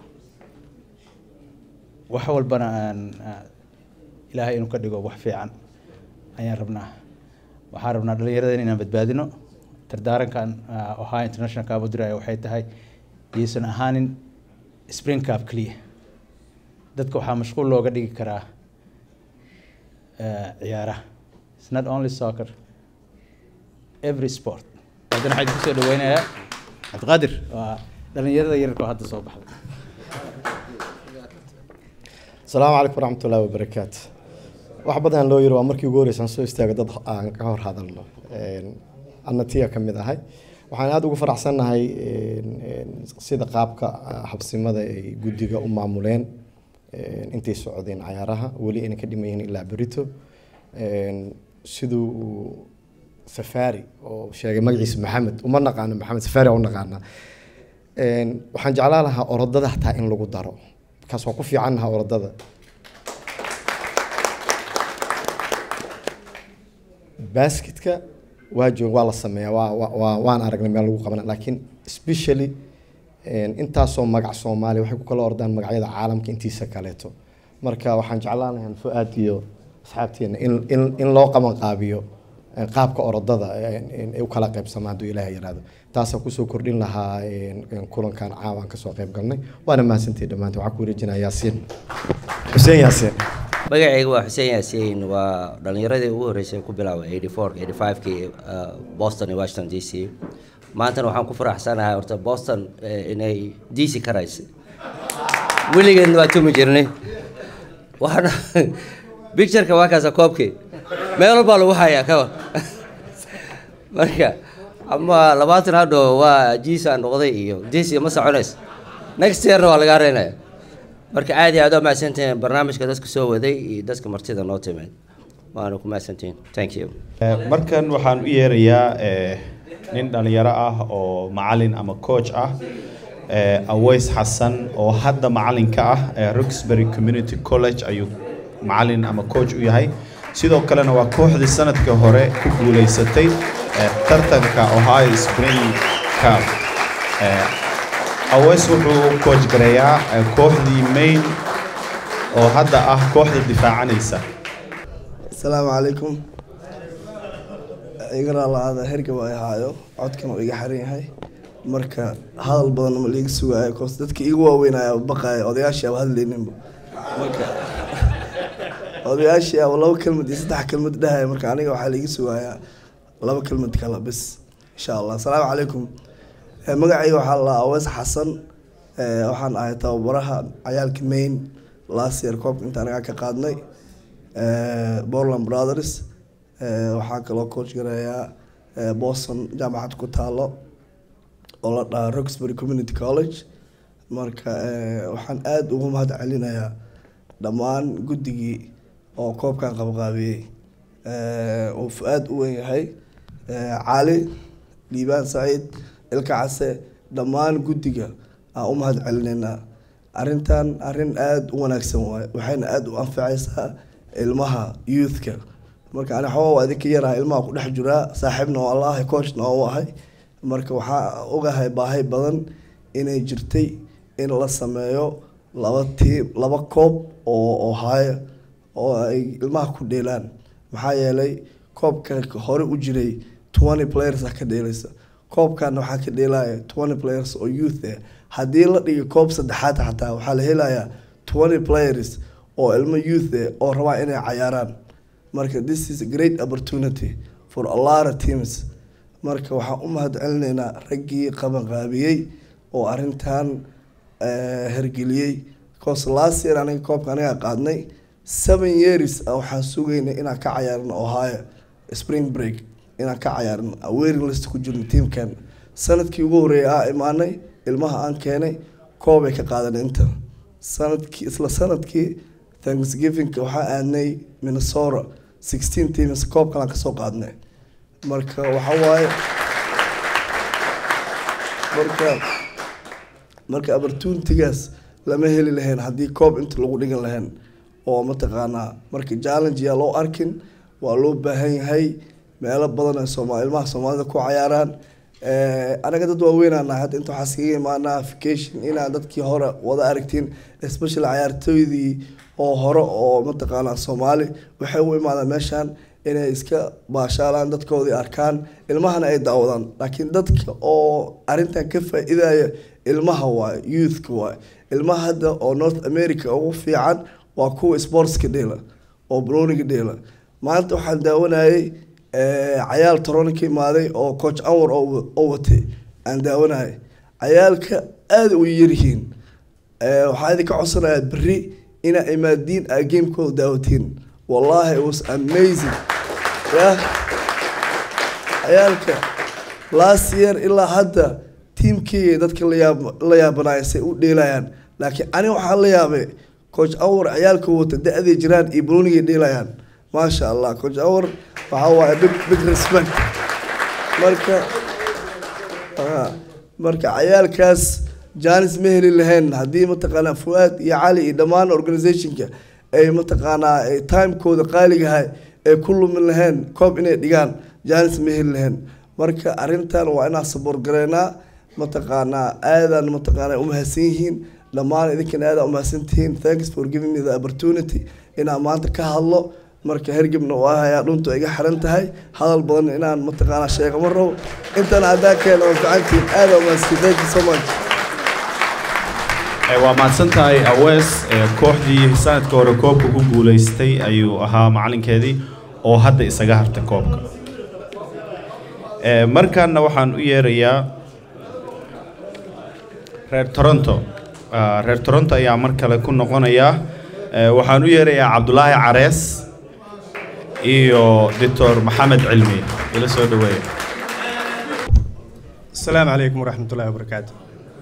Speaker 14: wax walbana aan ah, ilaahay inuu ka dhigo wax fiican ayaan rabnaa waxaan rabnaa dhallinyarada inaan badbaadino dardaarankan ah, ohio international cup u diraya waxay tahay yaysan ahaanin spring cup keliya dadka waxaa mashquul looga dhigi karaa eh, ciyaaraha it's not only soccer every sport haddana waxaan kusoo dhaweynayaa cabdiqaadir waa dhallinyarada yararka oo hadda soo baxday
Speaker 15: asalaamu calaykum waraxmat ullahi wabarakaatu wax badan loo yiri waa markii ugu horreysaan soo istaago dad aan ka hor hadalno Een, anna tiya ka mid ahay waxaan aada ugu faraxsannahay een, een, sida qaabka ah, habsimada ay guddiga u maamuleen een, intay socdeen cayaaraha weli ayna ka dhiman yihiin ilaa berito Een, siduu uu safari oo sheegay magaciisa maxamed uma naqaano maxamed safari u naqaanaa Een, waxaan jeclaan lahaa orodada hataa in lagu daro kaas waa ku fiicannaha orodada basketka waa joog waa la sameeyaa waa waa- waa waan aragnay meel lagu qabana laakiin especially een, intaasoo magac soomaaliya waxay ku kala ordaan magacyada caalamka intiisa kaleeto marka waxaan jeclaan lahaa fuaad iyo asxaabteena in in in loo qaban qaabiyo een, qaabka orodada een, een, ay u kala qaybsamaan hadduu ilaahay yiraahdo taasaan kusoo kordhin lahaa een, een, kulankan caawaan kasoo qayb galnay waana mahadsantihi dhammaantiin waxaan ku wareejinaa yaasiin xuseen yaasiin
Speaker 16: magacayga waa xuseen yaasiin waa dhalinyaradii ugu horreysay ku bilaabay 84 85kii uh, boston iyo washington d c maantana waxaan ku faraxsanahay horta boston eh, inay d c ka raysay weligeedna waa tumi jirnay waxaana pictureka waa kaasa koobkii meel walbaa lagu hayaa kawa marka ama labaatan hadho waa jiisa noqday iyo d c ma soconays next yearna waa lagaa reynaya marka aad iyo aad waa mahadsantihiin barnaamijka dadka soo waday iyo dadka martida noo timid waana ku mahadsantihiin thank you
Speaker 1: Eh, markan waxaan u yeerayaa eh, nin dhalinyaro ah oo macalin ama coach ah eh, aways xasan oo hadda macalin ka ah eh, roxbury community college ayuu macalin ama coach u yahay sidoo kalena waa kooxdii sanadkii hore ku guuleysatay eh, tartanka ohio spring cup Eh, aways wuxuu coach gareeyaa eh, kooxdii main oo hadda ah kooxda difaacanaysa
Speaker 17: asalaamu calaykum igana la-aada hergab ay haayo codkan uu iga xiran yahay marka hadal badan ma liiga sugaayo koos dadka igu waaweynaya baqaaya odayaashii aba hadlayninba marka odayaashii aba laba kelmad iyo saddex kelmad dhahaya marka aniga waxaa liiga sugayaa laba kelmad kale bis insha allah asalaamu calaykum Eh, magacayga waxaa la awees xasan Eh, waxaan ahay tababaraha cayaalka main last year koobka inta anagaa ka qaadnay Eh, Portland Brothers Eh, waxaa kaloo coach gareeyaa eh, Boston jaamacad ku taalo oo la dhahaa Roxbury Community College marka eh, waxaan aada ugu mahad celinayaa dhammaan guddigii oo koobkan qabqaabiyey Eh, uu aada u weyn yahay Eh, cali liibaan saciid ilka case dhammaan guddiga aan u mahad celinaynaa arrintan arrin aada u wanaagsan waaye waxayna aada u anfacaysaa ilmaha youthka marka ani xoogaa waa idinka yaraha ilmaha ku dhex jiraa saaxiibna waa la ahay coachna waa u ahay marka waxaa ogahay baahi badan inay jirtay in la sameeyo laba tiim laba koob oo oo haya oo ay ilmaha ku dheelaan maxaa yeelay koobka hore u jiray twenty players ah ka dheelaysa koobkana waxaa ka dheelaya twenty players oo youth ah haddii la dhigo koob saddexaad xataa waxaa la helayaa twenty players oo ilmo youth ah oo rabaa inay cayaaraan marka this is a great opportunity for a lot of teams marka waxaan u mahad celinaynaa raggii qabanqaabiyey oo arrintan eh, hergeliyey cause last year aniga koobka aniga qaadnay seven years ah waxaan sugaynay inaan ka cayaarno ohio spring break inaan ka cayaarno waiting list ku jirno teamkan sanadkii ugu horreeyay aa imaanay ilmaha aan keenay koobay ka qaadanay inta sanadkii isla sanadkii thanksgiving waxaa aadnay minnesota sixteen teams koob kalaan kasoo qaadnay marka waxa waaye marka marka opportunitygaas lama heli lahayn haddii koob inta lagu dhigan lahayn oo mataqaanaa marka challenge yaa loo arkin waa loo baahan yahay meelo badan ay sooma ilmaha soomaalida ku cayaaraan Eh, anaga dad waaweynaa nahay hadda inta waxaa iskaga imaanaa vacation inaa dadkii hore wada aragtiin especially cayaartooydii oo hore oo mataqaanaa soomaali waxay u imaadaan meeshan inay iska baashaalaan dadkoodii arkaan ilmahana ay daawadaan laakiin dadka oo arrintan ka faa-idaya ilmaha waaye youthka waaye ilmaha hadda oo north america ugu fiican waa kuwa sportska dheela oo broniga dheela maanta waxaan daawanayay eh, cayaal torono ka imaaday oo coach anwar oo oo watay aan daawanayay cayaalka aada u yaryihiin Eh, waxaa idinka codsanayaa berri inaa imaadiin aa gamekooda daawatiin wallahi it was amazing yah cayaalka last year ilaa hadda tiimkeyga dadka la yaab la yaabanaya say u dheelayaan laakiin aniga waxaa la yaabay coach anwar ciyaalka wata da-day jiraan iyo brunigay dheelayaan maasha allah coach anwar waxaa waaye big big respect marka ah, marka cayaalkaas janis ma heli lahayn haddii mataqaanaa fuaad iyo cali iyo dhammaan organizationka ay mataqaanaa ay timekooda qaaligahay ay ku lumin lahayn koob inay dhigaan janis ma heli lahayn marka arrintan waa inaan saboor gareynaa mataqaanaa aadaan mataqaanaa umahadsan yihiin dhammaan idinkana aadaan umahadsan tihiin thanks for giving me the opportunity inaan maanta ka hadlo marka hergebna waa hayaa dhuntu iga xiran tahay hadal badan inaan mataqaanaa sheego ma rabo intan haddaa keena waa ficantiin aada umahadsan thank you so much
Speaker 1: Eh, waa mahadsan tahay awees eh, kooxdii sanadka hore koobka ku guuleystay ayuu ahaa macalinkeedii oo hadda isaga hartay koobka Eh, markaana waxaan u yeerayaa reer toronto Ah, reer toronto ayaa mar kale ku noqonaya Eh, waxaan u yeerayaa cabdulaahi carees iyo doctor maxamed cilmi ila soo dhaweeya
Speaker 18: asalaamu calaykum waraxmat ullahi wabarakaatu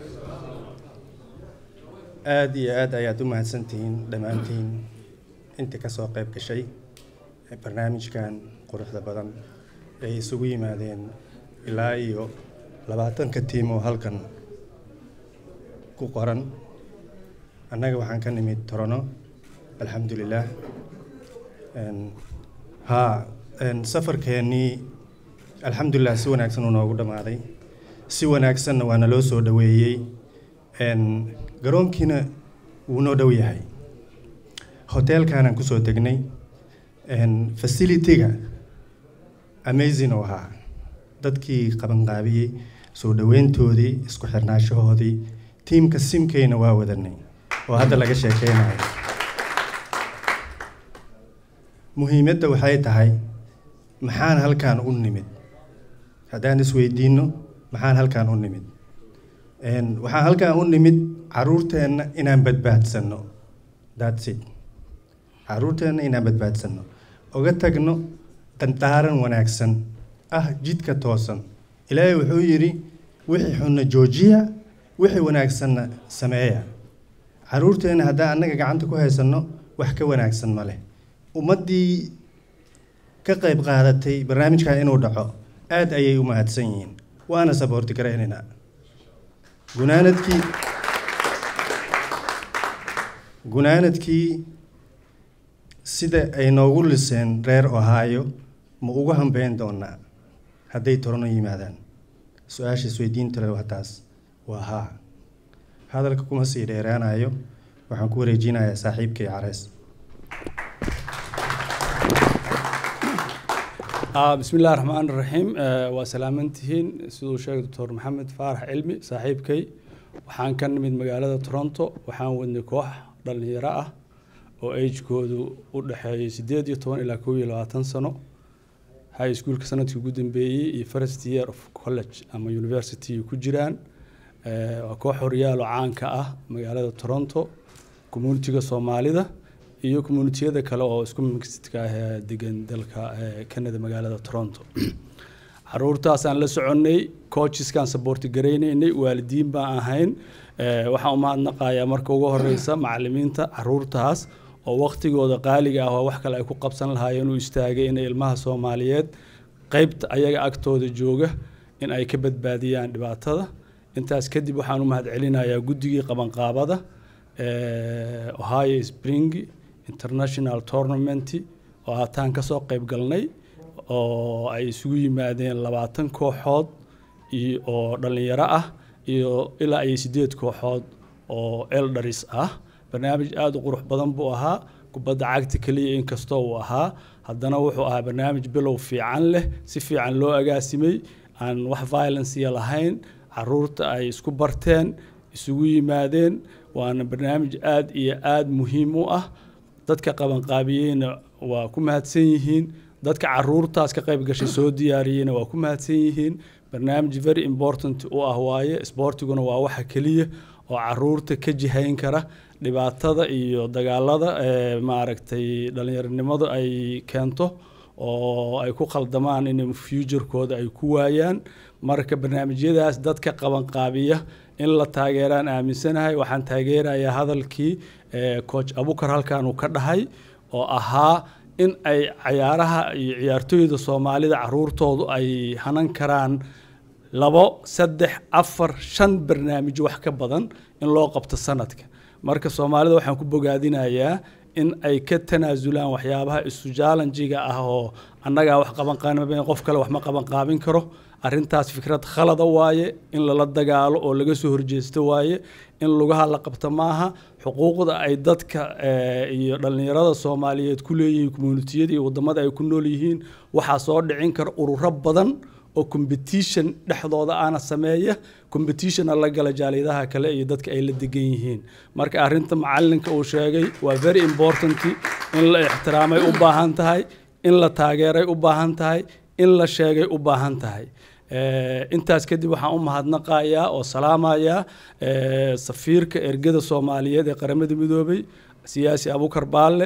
Speaker 18: aad iyo aad ayaad u mahadsantihiin dhammaantiin intii ka soo qayb gashay ee barnaamijkan quruxda badan ay isugu yimaadeen ilaa iyo labaatanka tiim oo halkan ku qoran annaga waxaan ka nimid torono alxamdulilaah Een, haa een, safarkeennii alxamdulilah si wanaagsan uu noogu dhammaaday si wanaagsanna waana loo soo dhoweeyey Een, garoonkiina wuu noo dhow yahay hoteelkaanaan kusoo degnay Een, facility-ga amazing oo ahaa dadkii qabanqaabiyey soo dhoweyntoodii isku xirnaanshahoodii tiimka simkeyna waa wadanay oo hadda laga sheekeynayo muhiimadda waxay tahay maxaan halkaan u nimid haddaan isweydiinno maxaan halkaan u nimid Een, waxaan halkaan u nimid caruurteenna inaan badbaadsanno that's it caruurteenna inaan badbaadsanno oga tagno qandaaran wanaagsan ah jidka toosan ilaahay wuxuu yidhi wixii xunna joojiya wixii wanaagsanna sameeya caruurteenna haddaan annaga gacanta ku haysanno wax ka wanaagsan ma leh ummaddii ka qayb qaadatay barnaamijkan inuu dhaco aad ayay u mahadsan yihiin waana saboorti garaynaynaa gunaanadkii gunaanadkii sida ay noogu liseen reer ohio ma ugu hambeyn doonaa hadday torano yimaadaan su-aasha isweydiinta leh waa taas waa haa hadalka kuma sii dheeraanayo waxaan ku wareejinayaa saaxiibkay carees
Speaker 13: آه بسم الله الرحمن الرحيم آه وسلامنتهين سيدو شيخ دكتور محمد فارح علمي صاحبكي waxaan ka nimid magaalada toronto waxaan wadnay koox dhalinyaro ah oo agekoodu u dhexeeyay sideed iyo toban ilaa kow iyo labaatan sano high schoolka sanadkii ugu dambeeyey iyo first year of college ama university ku jiraan Eh, waa koox horyaalo caanka ah magaalada toronto communitiga soomaalida iyo communitiyada kale oo isku mixidka ah ee degan dalka eh, canada magaalada toronto caruurtaasaan la soconnay coacheskaan saboorti garaynaynay waalidiin baan ahayn Eh, waxaan u mahadnaqayaa marka ugu horeysa macalimiinta caruurtaas oo waqtigooda qaaliga ah oo wax kale ay ku qabsan lahaayeen u istaagay inay ilmaha soomaaliyeed qeybta ayaga agtooda jooga in ay ka badbaadiyaan dhibaatada intaas kadib waxaan u mahadcelinayaa guddigii qabanqaabada eh, ohio spring international tournament oo haataan kasoo qeyb galnay oo ay isugu yimaadeen labaatan kooxood iyo oo dhalinyaro ah iyo ilaa iyo sideed kooxood oo eldaris ah barnaamij aada u qurux badan buu ahaa kubadda cagta keliya inkastoo uu ahaa haddana wuxuu ahaa barnaamij bilow fiican leh si fiican loo agaasimay aan wax violencia lahayn caruurta ay isku barteen isugu yimaadeen waana barnaamij aada iyo aada muhiim u ah dadka qabanqaabiyeyna waa ku mahadsan yihiin dadka caruurtaas ka qayb gashay soo diyaariyeyna waa ku mahadsan yihiin barnaamij very important u ah waaye isboortiguna waa waxa keliya oo caruurta ka jihayn kara dhibaatada iyo dagaalada ee maaragtay dhalinyaronimadu ay keento oo ay ku khaldamaan in futurekooda ay ku waayaan marka barnaamijyadaas dadka qabanqaabiya in la taageeraan aaminsanahay waxaan taageerayaa hadalkii eh, coach abukar halkan uu ka dhahay oo ahaa in ay cayaaraha iyo ciyaartooyda soomaalida caruurtoodu ay hanan karaan labo saddex afar shan barnaamij wax ka badan in loo qabto sanadka marka soomaalida waxaan ku bogaadinayaa in ay ka tanaasulaan waxyaabaha isu jaalanjiga ah oo annagaa wax qaban qaabin qof kale wax ma qaban qaabin karo arrintaas fikrad khalada waaye in lala dagaalo oo laga soo horjeesto waaye in lugaha la qabto maaha xuquuqda ay dadka eh, iyo dhallinyarada soomaaliyeed ku leeyihiin communitiyada iyo wadamada ay ku nool yihiin waxaa soo dhicin kara ururo badan oo competition dhexdooda aana sameeya competitionna la gala jaaliyadaha kale iyo dadka ay la degan yihiin marka arrinta macalinka uu sheegay waa very important in la ixtiraamay u baahan tahay in la taageeray u baahan tahay in la sheegay u baahan tahay Eh, intaas kadib waxaan u mahadnaqayaa oo salaamayaa eh, safiirka ergada soomaaliyeed ee qaramada midoobay siyaasi abukar baalle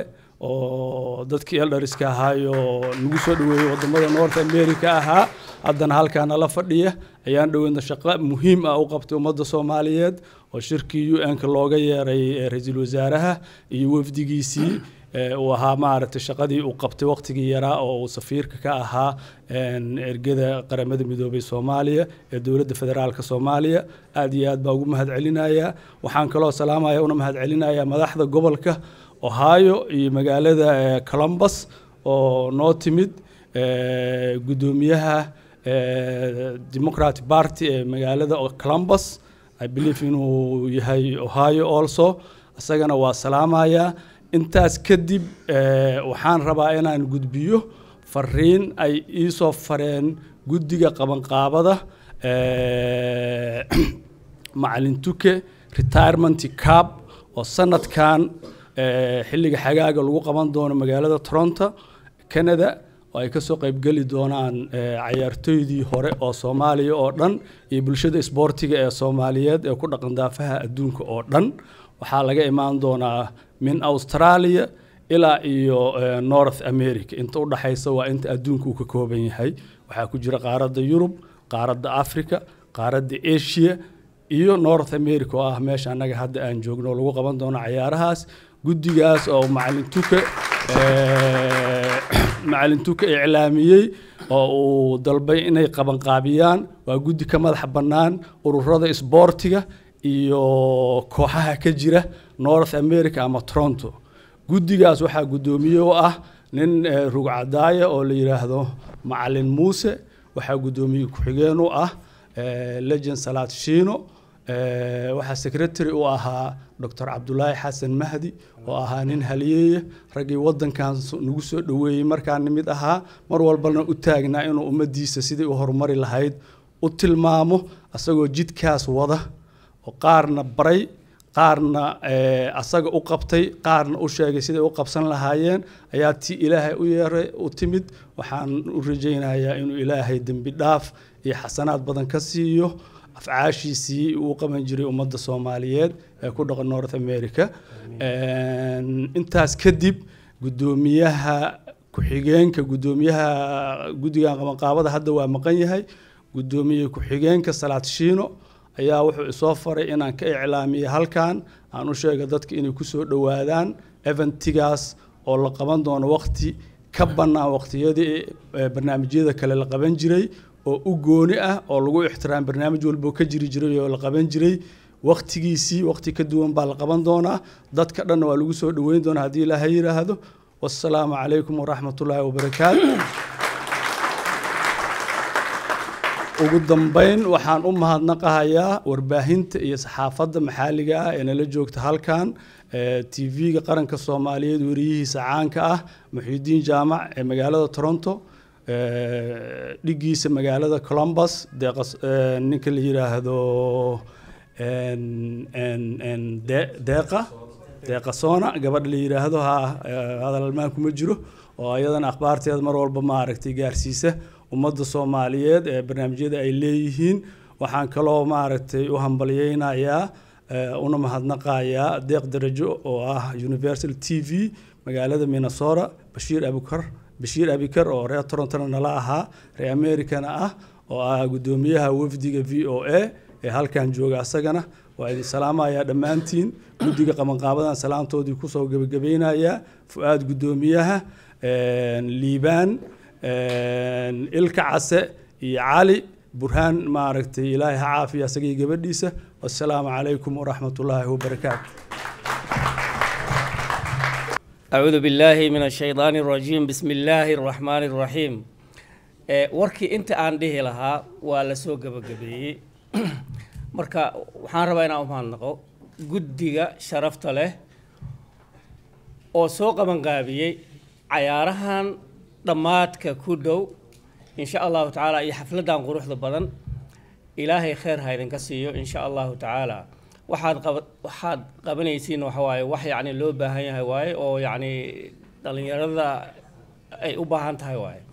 Speaker 13: oo dadkii eldariska ahaayo nagu soo dhaweeyey wadamada north america ahaa haddana halkaana la fadhiya ayaan dhoweydna shaqo muhiim ah u qabtay ummadda soomaaliyeed oo shirkii u n-ka looga yeeray eh, ra-iisul wasaaraha iyo wafdigiisii eh, uu ahaa maaragtay shaqadii uu qabtay waqtigii yaraa oo uu safiirka ka ahaa een, ergada qaramada midoobay soomaaliya ee dowladda federaalka soomaaliya aad iyo aad baa ugu mahadcelinayaa waxaan kaloo salaamaya una mahadcelinayaa madaxda gobolka ohio iyo magaalada eh, columbus oo noo timid eh, guddoomiyaha eh, democratic party ee magaalada columbus i believe inuu yahay ohio also isagana waa salaamayaa intaas kadib eh, waxaan rabaa inaan gudbiyo fariin ay iisoo fareen guddiga qabanqaabada eh, macalin tuke retirement cab oo sanadkan eh, xilliga xagaaga lagu qaban doono magaalada toronto canada oo ay kasoo qaybgeli doonaan eh, cayaartooydii hore oo soomaaliya oo dhan iyo bulshada isboortiga ee soomaaliyeed ee ku dhaqan daafaha adduunka oo dhan waxaa laga imaan doonaa min australia ilaa iyo eh, north america inta u dhaxaysa waa inta adduunka uu ka kooban yahay waxaa ku jira qaaradda yurub qaaradda africa qaaradda asia iyo north america oo ah meesha annaga hadda aan joogno oo lagu qaban doono cayaarahaas guddigaas oo macalin tuke eh,
Speaker 19: macalin tuka iclaamiyey oo uu dalbay inay qabanqaabiyaan waa guddi ka madaxa bannaan ururada isboortiga iyo kooxaha ka jira north america ama toronto guddigaas waxaa guddoomiye u ah nin eh, rugcadaaya oo la yidhaahdo macalin muuse waxaa guddoomiye ku-xigeen u ah eh, legend salaad shiino Eh, waxaa secretary u ahaa dr cabdulaahi xasan mahdi oo ahaa nin haliyeeye raggii wadankan so- nagu soo dhoweeyey markaan mid ahaa mar walbana u taagnaa inuu ummadiisa sidii u horumari lahayd u tilmaamo asagoo jidkaas wada oo qaarna baray qaarna eh, asaga u qabtay qaarna u sheegay siday u qabsan lahaayeen ayaa ti ilaahay u yeeray u timid waxaan u rajaynayaa inuu ilaahay dembi dhaaf iyo xasanaad badan ka siiyo afcaashiisii uu qaban jiray ummadda soomaaliyeed ee ku dhaqan north america Een, intaas kadib guddoomiyaha ku-xigeenka guddoomiyaha guddigan qabanqaabada hadda waa maqan yahay guddoomiye ku-xigeenka salaad shiino ayaa wuxuu isoo faray inaan ka iclaamiyo halkan aan u sheega dadka inay kusoo dhowaadaan eventigaas oo la qaban doono waqti ka bannaan waqtiyadii eh, barnaamijyada kale la qaban jiray oo u gooni ah oo lagu ixtiraam barnaamij walba oo ka jiri jiray oo la qaban jiray waqtigiisii waqti ka duwan baa la qaban doonaa dadka dhanna waa lagu soo dhoweyn doonaa haddii ilaahay yidhaahdo wassalaamu calaykum waraxmatullaahi wabarakaatu ugu dambeyn waxaan u mahadnaqahayaa warbaahinta iyo saxaafadda maxalliga ah ee nala joogta halkan tv-ga qaranka soomaaliyeed weriyihiisa caanka ah muxiidiin jaamac ee magaalada toronto eh, dhigiisa magaalada columbus deeqas- eh, ninka la yidhaahdo en- en- en de- deeqa deeqa soona gabadha la yidhaahdo ha eh, hadal almaan kuma jiro oo ayadana akhbaarteeda mar walba maaragtay gaarsiisa ummadda soomaaliyeed ee barnaamijyada ay leeyihiin waxaan kaloo maaragtay u hambalyeynayaa eh, una mahadnaqayaa deeq darajo oo ah universal t v magaalada minnesota bashiir abukar bashiir abikar oo reer torontona nala ahaa reer americana ah oo ah guddoomiyaha wafdiga v o a ee halkan jooga asagana waa idin salaamayaa dhammaantiin guddiga qabanqaabadan salaamtoodii kusoo gebagabaynayaa fu-aad guddoomiyaha een, liibaan een, ilka case iyo cali burhaan maaragtay ilaahay ha caafiya asagii gabadhiisa wassalaamu calaykum waraxmatullaahi wabarakaatu
Speaker 20: أعوذ بالله من الشيطان الرجيم بسم الله الرحمن الرحيم ee warkii inta aan dhihi lahaa waa la soo gabagabeeyey marka waxaan rabaa inaan u mahadnaqo guddiga sharafta leh oo soo qabanqaabiyey cayaarahan dhammaadka ku dhow insha allahu tacaala iyo xafladdan quruxda badan ilaahay kheer ha idinka siiyo insha allahu tacaala waxaad qaba waxaad qabanaysiin waxa waaye wax yacni loo baahan yahay waaye oo yacni dhallinyarada ay u baahan tahay waaye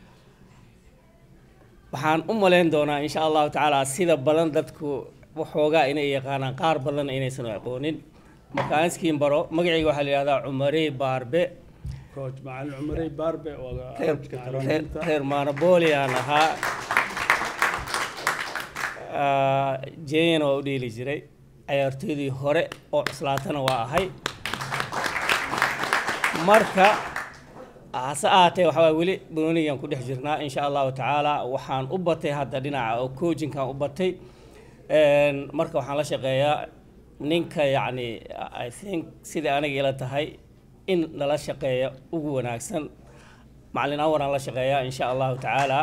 Speaker 20: waxaan u malayn doonaa insha allahu tacaala sida badan dadku waxoogaa inay yaqaanaan qaar badanna inaysan aqoonin marka aan iskiin baro magacayga waxaa la yidhahdaa cumarey baarbe
Speaker 19: coach macalin cumarey baarbe oo
Speaker 20: reer reer reer maanabooli aan ahaa Ah, jenyana waa u dheeli jiray ciyaartoydii hore oo cuslaatana waa ahay marka hase ahaatee waxaa waay weli banoonigan ku dhex jirnaa insha allahu tacaala waxaan u batay hadda dhinaca oo coachinkan u batay Een, marka waxaan la shaqeeyaa ninka yacni i think sidai aniga ila tahay in lala shaqeeya ugu wanaagsan macalin awaraan la shaqeeyaa insha allahu tacaala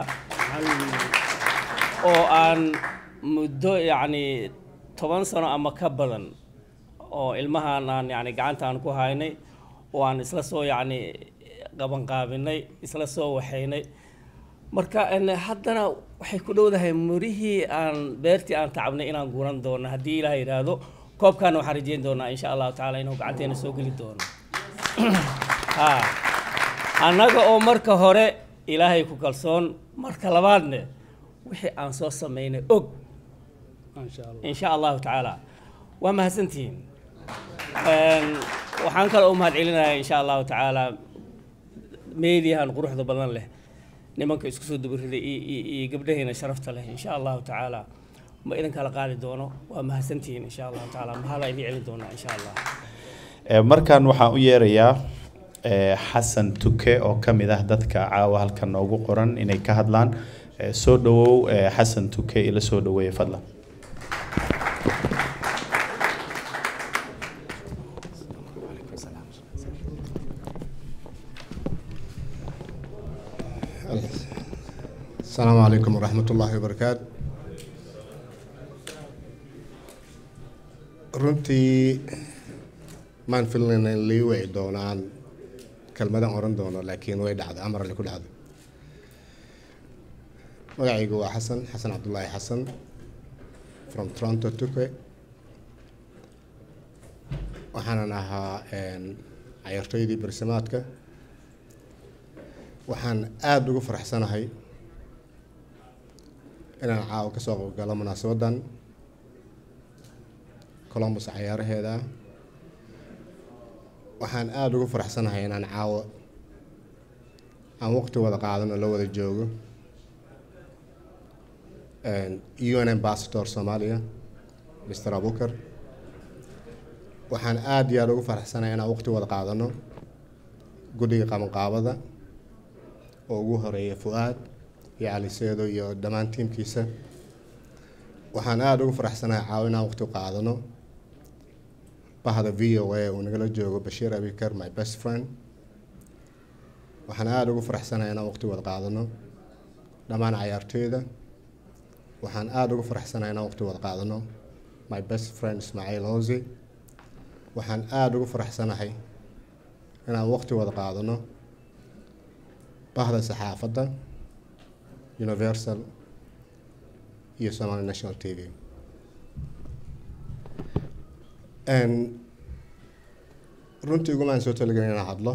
Speaker 20: oo aan muddo yacni toban sano ama ka badan oo ilmahan aan yacni gacanta aan ku haynay oo aan isla soo yacni qabanqaabinay isla soo waxaynay marka en, haddana waxay ku dhowdahay murihii aan beertii aan tacabnay inaan guran doono haddii ilaah yidhaahdo koobkaana waxaan rajeyn doonaa insha allahu tacaala inuu gacanteena soo geli doono ha annaga oo marka hore ilaahay ku kalsoon marka labaadne wixii aan soo samaynay og insha allahu tacaala waa mahadsantihiin Een, waxaan kaloo u mahadcelinayaa insha allahu tacaala meediyahan quruxda badan leh nimanka isku soo dubariday iyo- iyo iyo gabdhaheena sharafta leh insha allahu tacaala ma idin kala qaadi doono waa mahadsantihiin insha allahu tacaala mahadaa idin celin doonaa insha allah
Speaker 1: Eh, markan waxaan u yeerayaa eh, xasan tuke oo ka mid ah dadka caawa halkan noogu qoran inay ka hadlaan Eh, soo dhawow eh, xasan tuke ila soo dhaweeya fadlan
Speaker 21: السلام عليكم ورحمة الله وبركاته runtii maan filayn in lii wici doonaan kelmadan oran doono laakiin way dhacday amar alle ku dhacday magacaygu waa xasan xasan cabdullaahi xasan from toronto tuke waxaanan ahaa cayaartooydii barsimaadka waxaan aada ugu faraxsanahay inaan caawa ka soo qaybgalo munaasabadan columbus cayaaraheeda waxaan aada ugu faraxsanahay inaan caawa aan waqti wada qaadano la wada joogo un ambassador soomaaliya mr abukar waxaan aada iyo aada ugu faraxsanahay inaan waqti wada qaadano guddiga qabanqaabada oo ugu horeeya fu-aad iyo cali seedo iyo dhammaan tiimkiisa waxaan aada ugu faraxsanahay caawa inaan waqti qaadano bahda v o a uu nagala joogo bashiir abikar my best friend waxaan aada ugu faraxsanahay inaan waqti wada qaadano dhammaan cayaartooyda waxaan aada ugu faraxsanahay inaan waqti wada qaadano my best friend ismaaciil hosi waxaan aada ugu faraxsanahay inaan waqti wada qaadano bahda saxaafadda universal iyo somali national t v runtii ugumaan soo talagelin inaan hadlo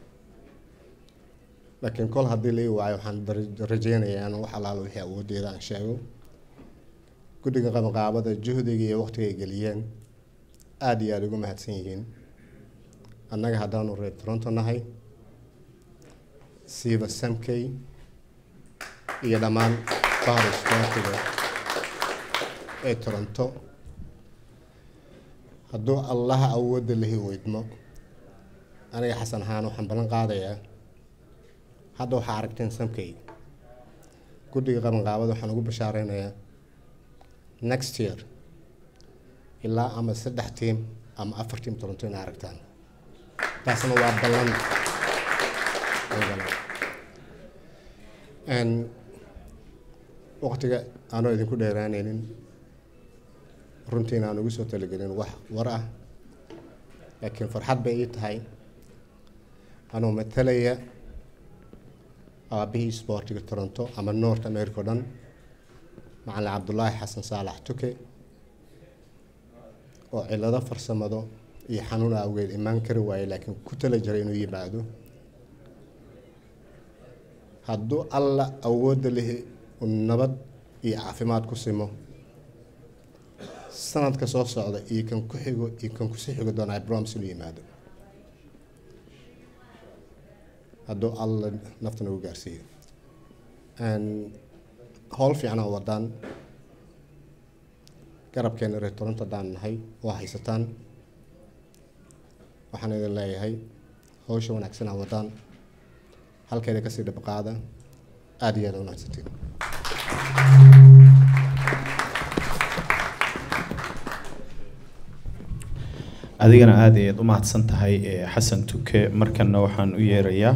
Speaker 21: laakiin kol haddii lai waayo waxaan rajeynayaa in wax alaalo wixii awooddeeda aan sheego guddiga qabanqaabada juhdiga iyo waqtiga ay geliyeen aada iyo aada ugu mahadsan yihiin annaga haddaanu reer toronto nahay siiba samkey iyo dhammaan bahda sportiga ee toronto hadduu allaha awoodda lahi weydmo aniga xasan ahaan waxaan ballan qaadayaa hadda waxaa aragteen samkey guddiga qabanqaabada waxaan ugu bashaareynayaa next year ilaa ama saddex tiim ama afar tiim toronto inay aragtaan taasna waa ballan waqtiga aanoo idinku dheeraanaynin runtiina aan ugu soo talagelin wax war ah laakiin farxad bay ii tahay anuu matalaya aabihii isboortiga toronto ama north america o dhan macalin cabdulaahi xasan saalax tuke oo cilado farsamado iyo xanuun awgeed imaan kari waaye laakiin ku tala jiray inuu yimaado hadduu alla awoodda lihi uu nabad iyo caafimaad ku simo sanadka soo socda iyo kan ku xigo iyo kan kusii xigo doona ibroms inuu yimaado hadduu alla nafta nagu gaarsiiyo howl fiican oo wadaan garabkeena reer toronto haddaan nahay oo haysataan waxaan idin leeyahay hawsha wanaagsan aa wadaan halkeeda kasii dhabaqaada aada iyo aada u wanaagsantiin
Speaker 1: adigana aada ayaad u mahadsan tahay eh, xasan tuke markana waxaan u yeerayaa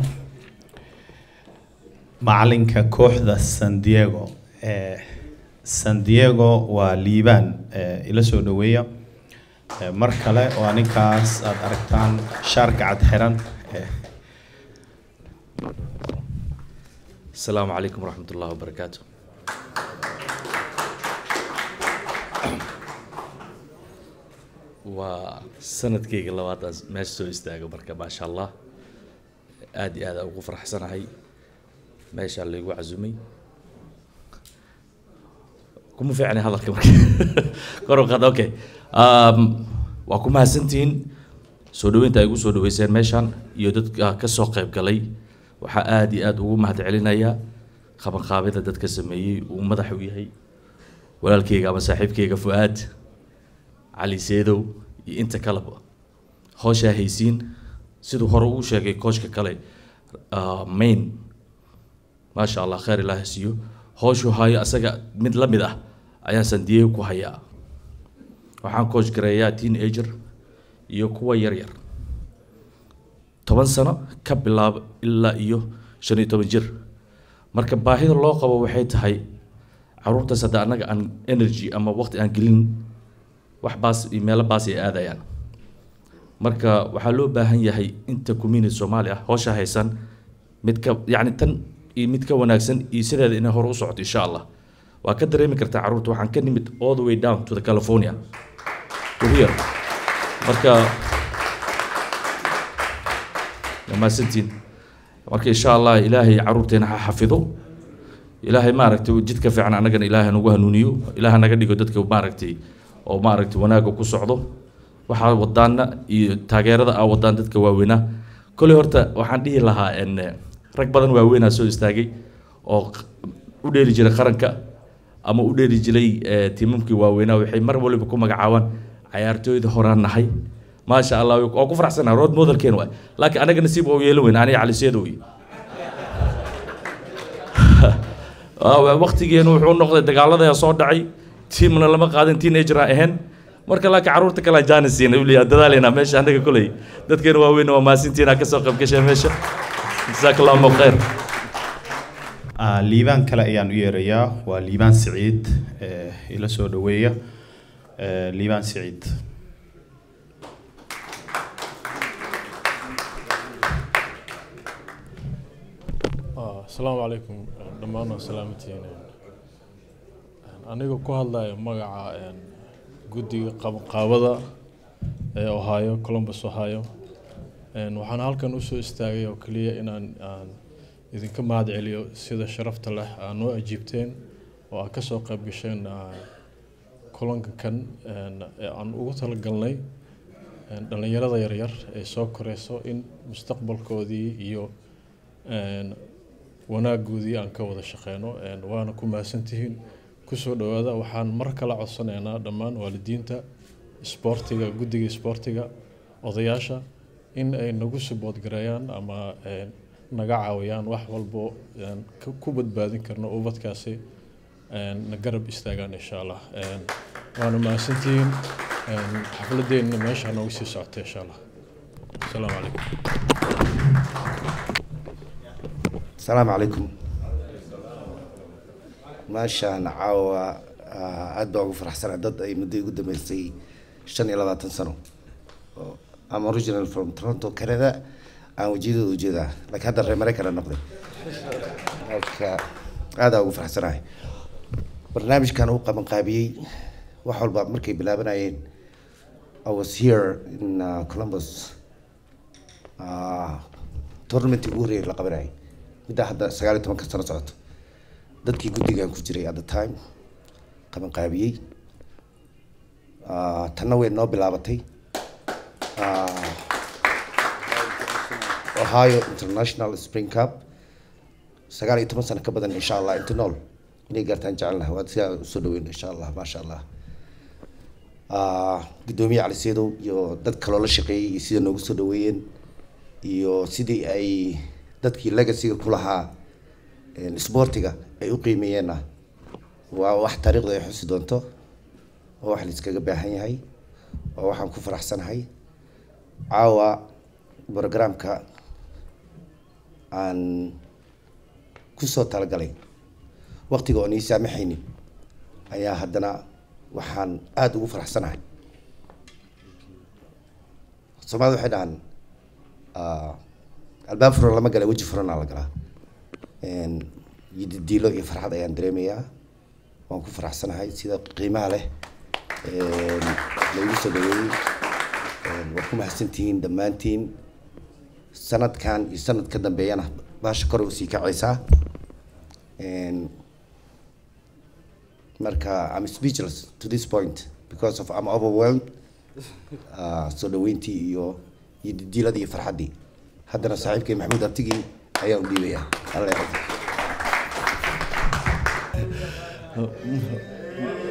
Speaker 1: macalinka kooxda san diego Eh, san diego waa liibaan eh, ila soo dhaweeya Eh, mar kale oo ninkaas aad aragtaan shaarka cad xiran eh,
Speaker 22: السلام عليكم ورحمة الله وبركاته waa sanadkayga labaadaas meesha soo istaago marka maasha allah aada iyo aada ugu faraxsanahay meeshaa laygu casumay kuma fiicnay hadalka marka kor u qaad okay um, waa ku mahadsantihiin soo dhaweynta ay igu soo dhaweyseen meeshaan iyo dadka ka soo qayb galay waxaa aada iyo aada ugu mahad celinayaa qabanqaabida dadka sameeyey uu madax u yahay walaalkayga ama saaxiibkayga fu-aad cali seedow iyo inta kaleba howshaa haysiin siduu hore uu sheegay coachka kale ah, main maasha allah khayr ilaahi siiyo howshuu hayo asaga mid la mid ah ayaan san diego ku hayaa waxaan coach gareeyaa teenager iyo kuwa yar yar toban sano ka bilaabo ilaa iyo shan iyo toban jir marka baahida loo qabo waxay tahay caruurtaas hadda annaga aan energy ama waqti aan gelin wax baas iyo meelo baas ay aadayaan marka waxaa loo baahan yahay inta community soomaali ah howsha haysan mid ka yacni tan iyo mid ka wanaagsan iyo sideeda inay hore u socoto insha allah waa ka dareemi kartaa caruurta waxaan ka nimid all the way down to the california to here marka waa mahadsantiin marka insha allah ilaahay caruurteena ha xafido ilaahay maaragtay jidka fiican annagana ilaahay nagu hanuuniyo ilaaha naga dhigo dadka maaragtay oo maaragtay wanaagga ku socdo waxaa wadaana iyo taageerada aa wadaan dadka waaweynaa koley horta waxaan dhihi lahaa en rag badan waaweynaa soo istaagay oo q- u dheeli jiray qaranka ama u dheeli jiray eh, tiimamkii waaweynaa waxay mar waliba ku magacaabaan cayaartooyda horaan nahay maasha allah waa ku faraxsanahay rood modelkeen waay laakiin anaga nasiib oo yeelan weyn aniga cali seedo wey waqtigeenu wuxuu noqday dagaalada soo dhacay tiimna lama qaadan teenager aan ahayn marka laakiin caruurta kale aan jaanis siinay wili aan dadaalaynaa meesha anaga koley dadkeena waaweyn waa maasintiin aa kasoo qayb gashay meesha jazaak allahu khayr
Speaker 1: Ah, liibaan kale ayaan u yeerayaa waa liibaan siciid eh, ila soo dhaweeya Eh, liibaan siciid
Speaker 4: Ah, asalaamu calaykum dhammaan waa salaamatihiin aniga ku hadlaya magaca een, guddiga qabanqaabada ee ohio columbus ohio Een, waxaan halkan usoo istaagay oo keliya inaan aan idinka mahad celiyo sida sharafta leh aa noo ajiibteen oo aad kasoo qayb gasheen ah, kulanka kan een, ee aan ugu talagalnay een, dhallinyarada yaryar ee soo koreyso in mustaqbalkoodii iyo een, wanaagoodii aan ka wada shaqeyno een, waana ku mahadsantihiin kusoo dhawaada waxaan mar kale codsanaynaa dhammaan waalidiinta isboortiga guddiga isboortiga odayaasha in ay nagu support gareeyaan ama een, naga caawiyaan wax walbo een, ka- ku badbaadin karno ubadkaasi een, na garab istaagaan insha allah Een, waana mahadsantihiin een, xafladeenna meesha noogu sii socota insha allah asalaamu calaykum
Speaker 5: السلام عليكم meeshaan caawa ah, aad baa ugu faraxsanaa dad ay muddo igu dambeysay shan iyo labaatan sano oo am original from toronto canada aan wejiyadooda ujeedaa laakiin hadda reer maraykan aan noqday marka aad aa ugu faraxsanahay barnaamijkan uu qaban qaabiyey wax walba markay bilaabanayeen I was here in uh, Columbus uh, tournament ugu horreeyay la qabanayay middaa hadda sagaal iyo tobanka sano socoto dadkii guddigan ku jiray at the time qaban qaabiyey Ah, tanna way noo bilaabatay Ah, ohio international spring cup sagaal iyo toban sano ka badan insha allah inta nool inay gaartaan jecelnaha waad sidaa usoo dhaweyn insha allah maasha allah Ah, guddoomiye cali seedow iyo dad kaloo la shaqeeyey iyo sida noogu soo dhaweeyeen iyo sidii ay dadkii legacyga ku lahaa een, isboortiga ay u qiimeeyeenna waa wax taariikhda ay xusi doonto oo wax laiskaga baahan yahay oo waxaan ku faraxsanahay caawa programka aan kusoo talagalay waqtiga oon ii saamaxaynin ayaa haddana waxaan aada ugu faraxsanahay soomaalida waxay dhahaan ah, albaab furan lama gala weji furanaa la galaa Een, yididiilo iyo farxad ayaan dareemayaa waan ku faraxsanahay sida qiimaha leh een, laigu soo dhaweeyey Een, waad ku mahadsantihiin dhammaantiin sanadkan iyo sanad ka dambeeyana baasha kor usii kacaysaa Een, marka I'm speechless to this point because of I'm overwhelmed Ah, soo dhaweyntii iyo yididiiladii iyo farxaddii haddana saaxiibkay maxamuud artigii ayaan u dhiibayaa alla yaqo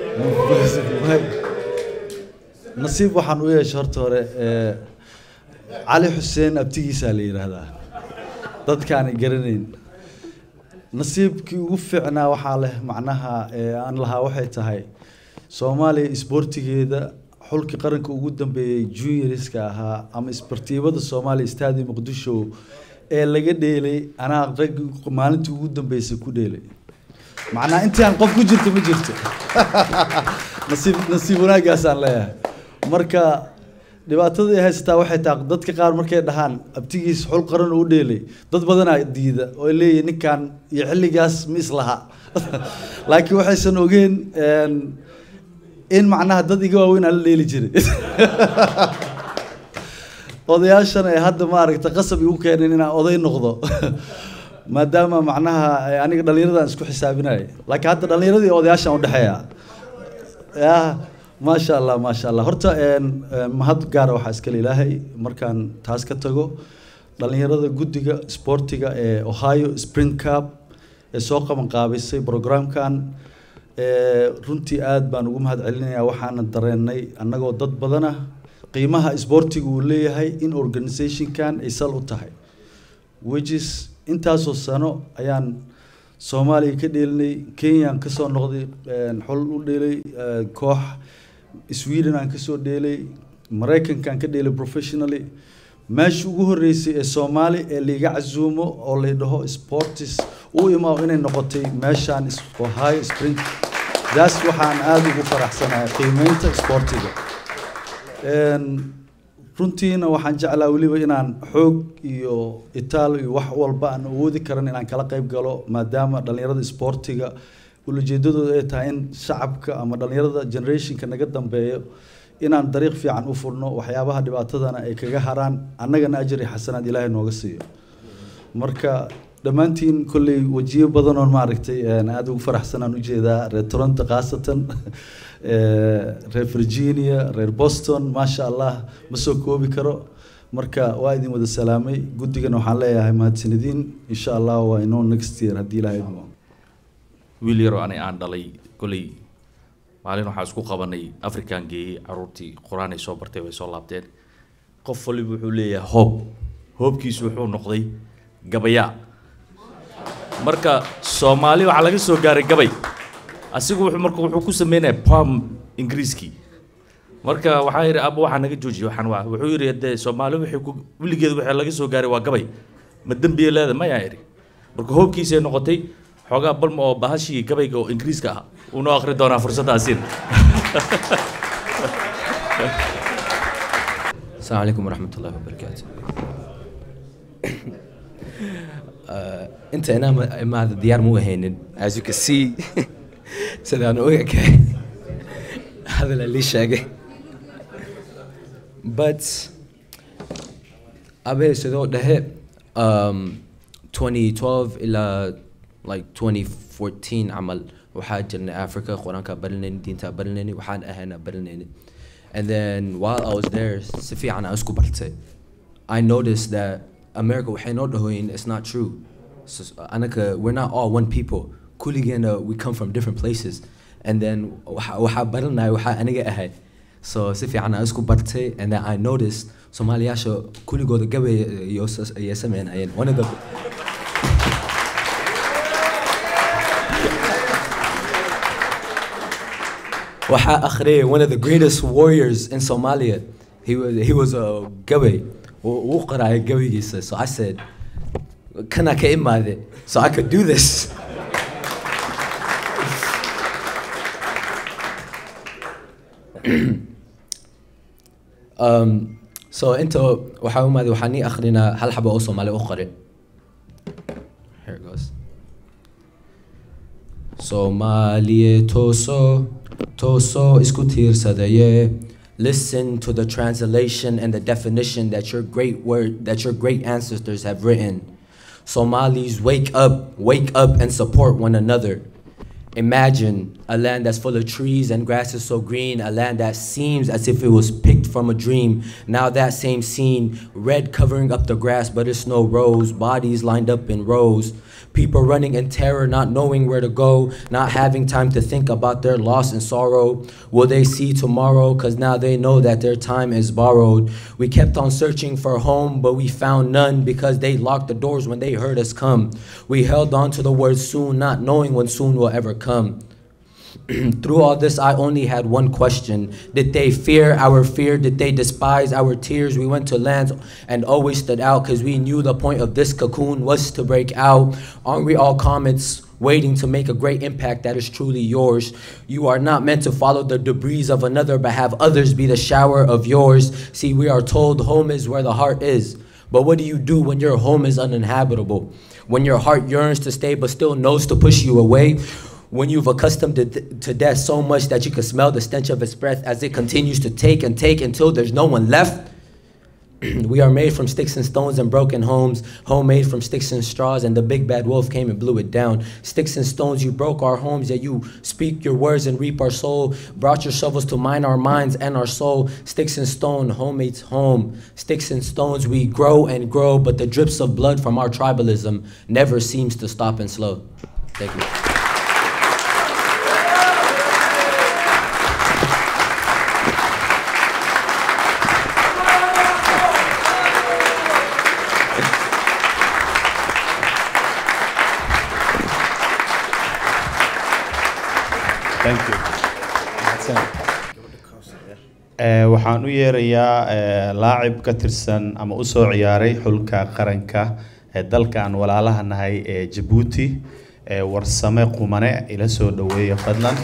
Speaker 23: nasiib waxaan u yeeshay horta hore ee,
Speaker 6: cali xuseen abtigiisaa la yidhaahdaa dadkaani garanayn nasiibkii ugu fiicnaa waxaa leh macnaha ee aan lahaa waxay tahay soomaaliya isboortigeeda xulkii qaranka ugu dambeeyey juniorska ahaa ama isbartiibada soomaaliya istaadi muqdisho ee laga dheelay anaa raggi maalintii ugu dambeysay ku dheelay macnaa intaan qof ku jirto ma jirto nasiib nasiib wanaagaasaan leeyahay marka dhibaatada ay haysataa waxay tahay dadka qaar markay dhahaan abtigiis xul qaran u dheelay dad badanaa diida oo ay leeyihin ninkan iyo xilligaas ma islaha laakiin waxaysan ogeen een, in macnaha dad iga waaweyn aan la dheeli jiray odayaashan ay hadda maaragta qasab igu keeneen inaan oday noqdo maadaama macnaha ay aniga dhallinyaradan isku xisaabinaya laakiin hadda dhallinyaradii iyo odayaashan udhexeeya ya maasha allah maasha allah horta een, een, mahad gaara waxaa iskale ilaahay markaan taas ka tago dhallinyarada guddiga sportiga ee ohio spring cup ee soo qaban qaabisay programkan ee, runtii aad baan ugu mahad celinayaa waxaana dareenay annagoo dad badana qiimaha isboortiga uu leeyahay in organizationkan ay sal u tahay which is intaasoo sano ayaan soomaaliya ka dheelinay kenyaan kasoo noqday een, xol u dheelay ee, koox sweden aan kasoo dheelay maraykankaan ka dheelay professionally meesha ugu horeysay ee soomaali ee liiga casuumo oo la dhaho sportis u imaa inay noqotay meeshaan is- ohio spring daas waxaan aada ugu faraxsanahay qiimeynta sportiga Een, runtiina waxaan jeclaa weliba inaan xoog iyo itaal iyo wax walba aan awoodi karan inaan kala qayb galo maadaama dhallinyarada sportiga ulajeedadooda ay tahay in shacabka ama dhallinyarada generationka naga dambeeyo inaan dariiq fiican u furno waxyaabaha dhibaatadana ay kaga haraan annagana ajri xasanaad ilaahay nooga siiyo marka dhammaantiin kolley wajiyo badan oo maaragtay een, aad ugu faraxsanaan ujeedaa reer toronto khaasatan ee, reer virginia reer boston maasha allah ma soo koobi karo marka waa idin wada salaamay guddigana waxaan leeyahay mahadsanidin insha allah waa inoo next year haddii ilaahay idmo
Speaker 22: wiil yaroo ani aan dhalay koley maalin waxaa isku qabanay african geeyey caruurtii qur-aan ay soo bartay way soo laabteen qof waliba wuxuu leeyahay hoob hoobkiisu wuxuu noqday gabayaa marka soomaali waxaa laga soo gaaray gabay asigu wuxuu marka wuxuu ku sameynaya pam ingiriiskii marka waxaa yidhi aba waxaa naga joojiye waxaan waa wuxuu yidhi dee soomaali waxay ku weligeed waxaa laga soo gaaray waa gabay ma dembiye leeda mayaa yidhi marka hoobkiisay noqotay xoogaa balma oo bahashii gabayga oo ingiriiska ah uu noo akhri doonaa fursaddaasiin
Speaker 7: السلام عليكم ورحمة الله وبركاته. uh, انت انا ما ما هذا الديار مو هينن as you can see سيدا انا وياك هذا اللي شاقي but ابي سيدو ده um, 2012 الى like 2014 عمل وحاج جرنا افريكا قران كبرلني دينتا برلني وحان اهنا برلني and then while I was there سفي عن اسكو برتي I noticed that America وحين نودهوين it's not true so, أنا ك we're not all one people كلنا we come from different places and then وح وح برلنا وح أنا جاي so سفي عن اسكو برتي and then I noticed Somalia شو كل جود قبل يوسس يسمعين أين one of the Waha Akhre, one of the greatest warriors in Somalia, he was he was a gabi. وقرأ gabi So I said, "Can I get in So I could do this." um, so انتو waxaa umaadi waxaa nii akrinaa hal xabo oo Soomaali u qorin. Here it goes. Soomaaliye toso toso isku tiirsadaye. Listen to the translation and the definition that your great word that your great ancestors have written. Somalis wake up, wake up and support one another. Imagine a land that's full of trees and grasses so green, a land that seems as if it was picked from a dream. Now that same scene, red covering up the grass, but it's no rose, bodies lined up in rows. People running in terror, not knowing where to go, not having time to think about their loss and sorrow. Will they see tomorrow? Cause now they know that their time is borrowed. We kept on searching for home, but we found none because they locked the doors when they heard us come. We held on to the word soon, not knowing when soon will ever come. Through all this, I only had one question. Did they fear our fear? Did they despise our tears? We went to lands and always stood out because we knew the point of this cocoon was to break out. Aren't we all comets waiting to make a great impact that is truly yours? You are not meant to follow the debris of another, but have others be the shower of yours. See, we are told home is where the heart is. But what do you do when your home is uninhabitable? When your heart yearns to stay but still knows to push you away? When you've accustomed to, to death so much that you can smell the stench of its breath as it continues to take and take until there's no one left? we are made from sticks and stones and broken homes, homemade from sticks and straws, and the big bad wolf came and blew it down. Sticks and stones, you broke our homes, yet you speak your words and reap our soul. Brought your shovels to mine our minds and our soul. Sticks and stone, homemade's home. Sticks and stones, we grow and grow, but the drips of blood from our tribalism never seems to stop and slow. Thank you.
Speaker 1: Thank you. Eh, waxaan u yeerayaa eh, laacib ka tirsan ama u soo ciyaaray xulka qaranka ee dalka aan walaalaha nahay ee Djibouti ee warsame qumane ila soo dhaweeya fadlan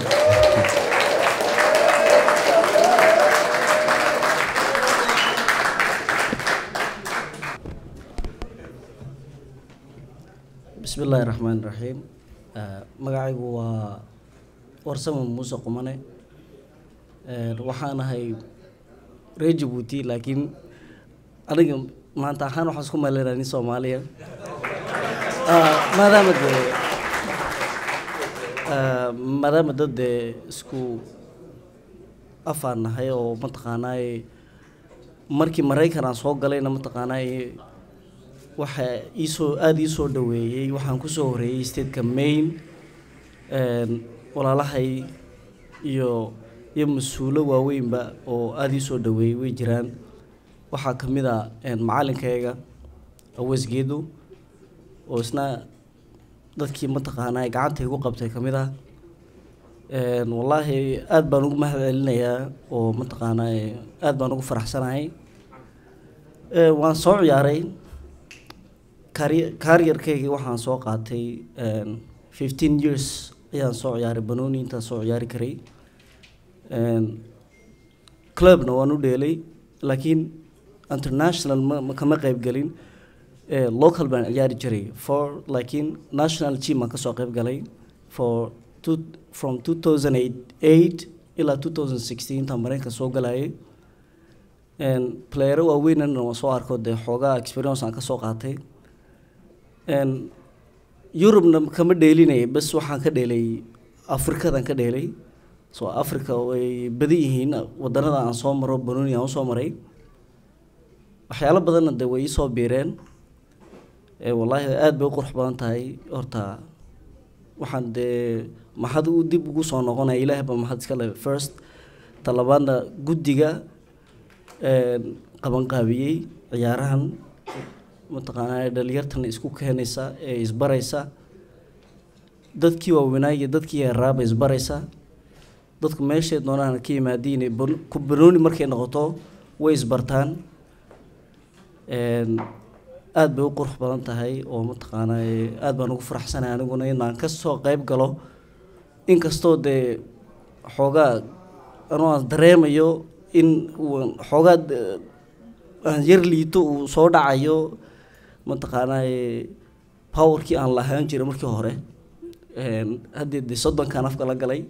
Speaker 2: بسم الله الرحمن الرحيم آه، magacaygu waa warsamo muuse qumane Ee, waxaan ahay reer jabuuti laakiin aniga maanta ahaan waxaan isku maleynaa nin soomaaliya Ah, maadaama dee ah, maadaama dad dee isku afaan nahay oo mataqaanaaye markii maraykan aan soo galayna mataqaanaaye waxa iisoo aada ii soo dhaweeyey waxaan kusoo horeeyey stateka maine Een, walaalahay iyo iyo mas-uulo waaweynba oo aada ii soo dhaweeyey way jiraan waxaa ka mid a een, macalinkayga awesgeedu oo isna dadkii mataqaanaa gacanta igu qabtay ka mid ah Een, wallaahi aada baan ugu mahad celinayaa oo mataqaanaa aada baan ugu faraxsanahay Ee, waan soo ciyaaray kari- kaariyarkaygii waxaan soo qaatay een, 15 years ayaan soo ciyaaray banooni intaan soo ciyaari karay Een, clubna waan u dheelay laakiin international ma ma kama qayb gelin Eh, local baan ciyaari jiray for laakiin national team aan kasoo qayb galay for two, from 2008 ilaa 2016 intaan mareykanka soo galayay Een, playero waaweynana waan soo arko dee xoogaa experience aan kasoo qaatay Een, yurubna kama dheelinaya bas waxaan ka dheelay afrikadan ka dheelay so africa way badan yihiin wadanada aan soo maro banooni aan usoo maray waxyaalo badanna dee way iisoo biireen ee wallaahi aada bay u qurux badan tahay horta waxaan dee maxad u dib ugu soo noqonaya ilaahay baa maxad iska le first talabaadna guddiga een, qabanqaabiyey ciyaarahan mataqaanaa dhalinyartan isku keenaysa ee isbaraysa dadkii waaweynaa iyo dadkii yaraaba isbaraysa dadku meeshay doonaan ka yimaadiin ee ban- ku banooni markay noqoto way isbartaan Een, aad bay u qurux badan tahay oo mataqaanaa aad baan ugu faraxsanahay aniguna inaan kasoo qayb galo inkastoo dee xoogaa anoo aan dareemayo in uu xoogaa de- aan yar liito uu soo dhacayo mataqaanaa powerkii aan lahaan jiray markii hore Een, haddii dee soddonkan afka la galay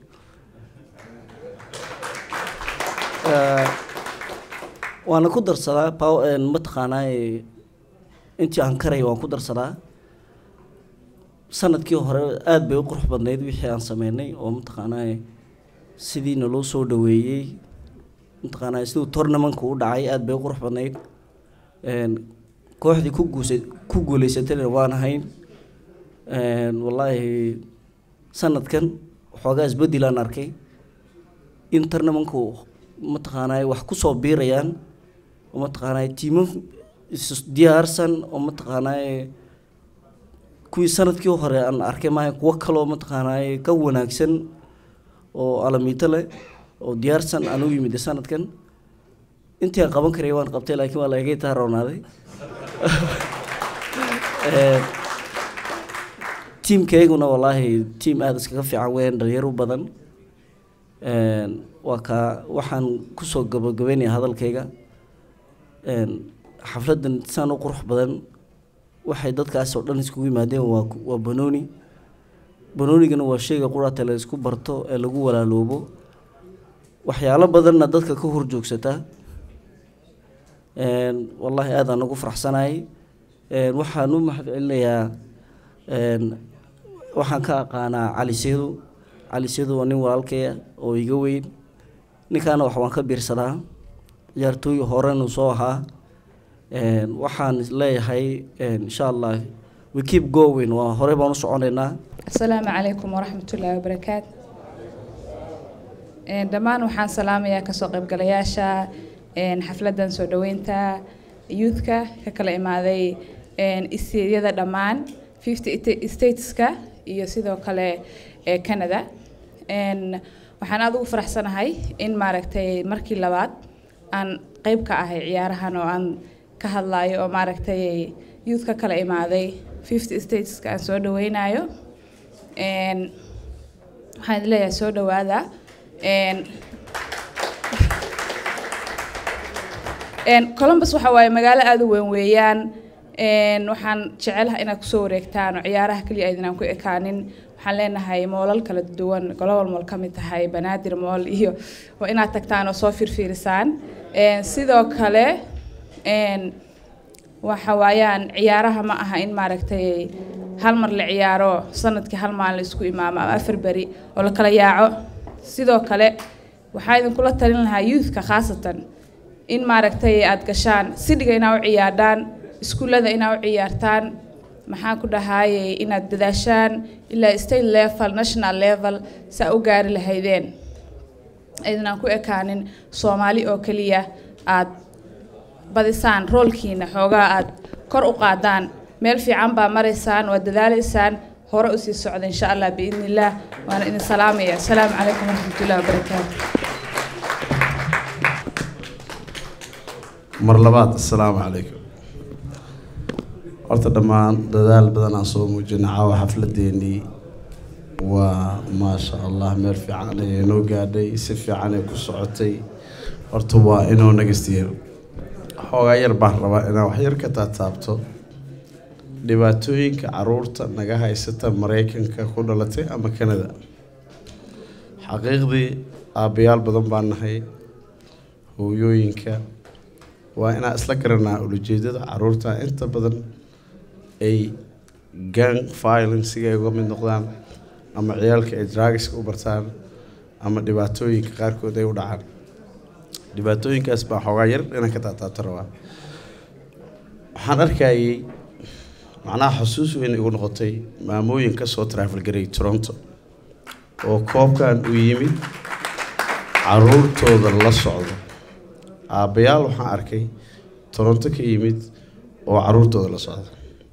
Speaker 2: Eh, waana ku darsadaa pow- een, mataqaanaa intii aan karay waan ku darsadaa sanadkii hore aada bay u qurux badnayd wixii aan sameynay oo mataqaanaa sidii naloo soo dhaweeyey mataqaanaa siduu tournamentka u dhacay aada bay u qurux badnayd Een, kooxdii ku guusa ku guuleysatayna waan ahayn Een, wallaahi sanadkan waxoogaa isbedel aan arkay in tarnamanku mataqaanaa wax kusoo biirayaan oo mataqaanaa tiimo is diyaarsan oo mataqaanaa kuwii sanadkii hore aan arkay maaha kuwo kaloo mataqaanaa ka wanaagsan oo alamiito leh oo diyaarsan aan u yimid sanadkan intii aan qaban karay waan qabtay laakiin waa lagaga taaroonaaday Ee, tiimkayguna wallaahi tiim aada iskaga fiican weyn dhalinyaro badan Een, waa kaa waxaan kusoo gabagabeynaya hadalkayga Een, xafladan saan u qurux badan waxay dadkaas oo dhan iskugu yimaadeen waa waa banooni banoonigana waa shayga quraata la isku barto ee lagu walaaloobo waxyaalo badanna dadka ka horjoogsata Een, wallaahi aad aan ugu faraxsanahay Een, waxaan u mahad celinayaa een, waxaan ka aqaanaa cali seedo cali seedo waa nin walaalkaya oo iga weyn ninkaana wax waan ka biirsadaa ciyaartooy horenu soo ahaa Een, waxaan leeyahay een, insha allah we keep going waa horey baan u soconaynaa
Speaker 8: asalaamu calaykum waraxmatullaahi wabarakaat Een, dhammaan waxaan salaamayaa kasoo qaybgalayaasha een, xafladan soo dhaweynta youthka ka kala imaaday een, isteedyada dhammaan 50 stateska iyo sidoo kale ee canada Een, waxaan aada ugu faraxsanahay in maaragtay markii labaad aan qeyb ka ahay ciyaarahan oo aan ka hadlayo oo maaragtay youth ka kala imaaday 50 stateska aan soo dhaweynayo Een, waxaan idin leeyahay soo dhawaada Een, Een, columbus waxa waaye magaalo aada u weyn weeyaan Een, waxaan jecelahay inaad kusoo wareegtaan oo ciyaaraha keliya aydinaan ku ekaanin waxaan leenahay moolal kala duwan global mall ka mid tahay banaadir mall iyo waa inaad tagtaan oo soo fiirfiirisaan Een, sidoo kale een, waxa waayaan ciyaaraha ma aha in maaragtay hal mar la ciyaaro sanadkii hal maalin la isku imaamo ama afar beri oo la kala yaaco sidoo kale waxaa idinkula talin lahaa youthka khaasatan in maaragtay aad gashaan sidhiga inaa u ciyaardhaan iskuullada inaa u ciyaartaan maxaan ku dhahayay inaad dadaashaan ilaa state level national level saa u gaari lahaydeen aydanaan ku ekaanin soomaali oo keliya aad badisaan roolkiina xoogaa aad kor u qaadaan meel fiican baa maraysaan waad dadaalaysaan hore usii socda insha allah biidni illaah waana idin salaamaya asalaamu calaykum waraxmatullahi wabarakaatu
Speaker 3: mar labaad assalaamu calaykum horta dhammaan dadaal badan aan soo muujinay caawa xafladeenii waa maasha allah meel fiican ayay noo gaadhay si fiican ay ku socotay horta waa inuu nagastiyo xoogaa yar baan rabaa inaan wax yar ka taataabto dhibaatooyinka caruurta naga haysata maraykanka ku dhalatay ama canada xaqiiqdii aabbayaal badan baan nahay hooyooyinka waa inaan isla garanaa ulajeedada caruurta inta badan ay gang violencega ay uga mid noqdaan ama ciyaalka ay drugska u bartaan ama dhibaatooyinka qaarkood ay u dhacaan dhibaatooyinkaas baa xoogaa yar inaan ka taataabto rabaa waxaan arkayay macnaha xusuus weyn igu noqotay maamooyin ka soo travel garay toronto oo koobkan u yimid caruurtooda la socdo aabbayaal waxaan arkay toronto ka yimid oo caruurtooda la socda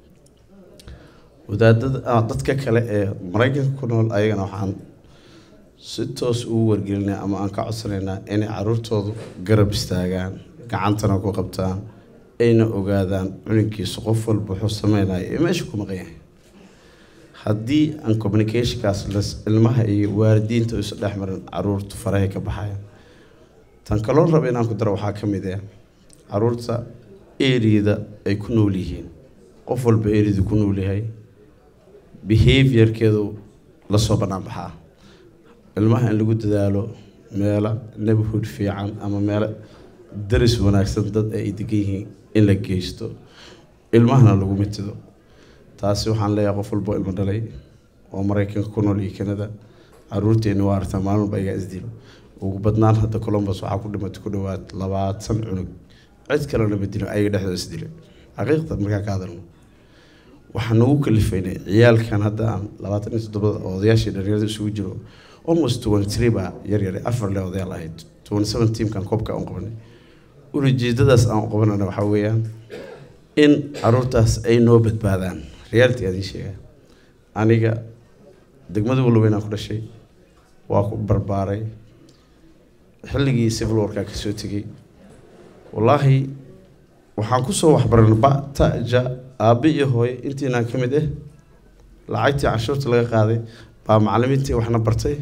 Speaker 3: wadaadada ah, dadka kale ee maraykanka ku nool ayagana waxaan si toos ugu wargelinaa ama aan ka codsanaynaa inay caruurtoodu garab istaagaan gacantana ku qabtaan ayna ogaadaan cunugiisa qof walba wuxuu sameynaya ee meesha ku maqan yahay haddii aan communicationkaas las ilmaha iyo waalidiinta isu dhex marin caruurtu farahay ka baxayaan tan kaloo raba inaan ku daro waxaa ka mid ah caruurta eriyada ay ku nool yihiin qof walba eriyadu ku nool yahay behaviorkeedu lasoo bannaan baxaa ilmaha in lagu dadaalo meelo neighborhood fiican ama meelo daris wanaagsan dad ay degan yihiin in la geysto ilmahana lagu mitido taasi waxaan leeyahay qof walbo ilmo dhalay oo maraykanka ku nool iyo canada caruurteeni waa artaa maalin walba igaa isdilo ugu badnaan hadda columbus waxaa ku dhimatay ku dhawaad labaatan cunug cid kalena ma dilo ayaga dhexdooda isdilo xaqiiqda markaa ka hadalno waxaan nagu kalifaynay ciyaalkan hadda aan labaatan iyo toddobada oo odayaashii dhalinyarada isugu jiro almost twenty three baa yar yare afar le odayaal ahayd twenty seven teamkan koobka aan qabanay ujeedadaas aan qabanana waxaa weeyaan in caruurtaas ay noo badbaadaan reality aad ii sheegaa aniga degmada walaweynaan ku dhashay waa ku barbaaray xilligii civil warkaa kasoo tegey wallaahi waxaan kusoo waxbaran ba ta ja aabe iyo hooye intiinaan ka mid ah lacagtii canshuurta laga qaaday baa macallimiintii waxna bartay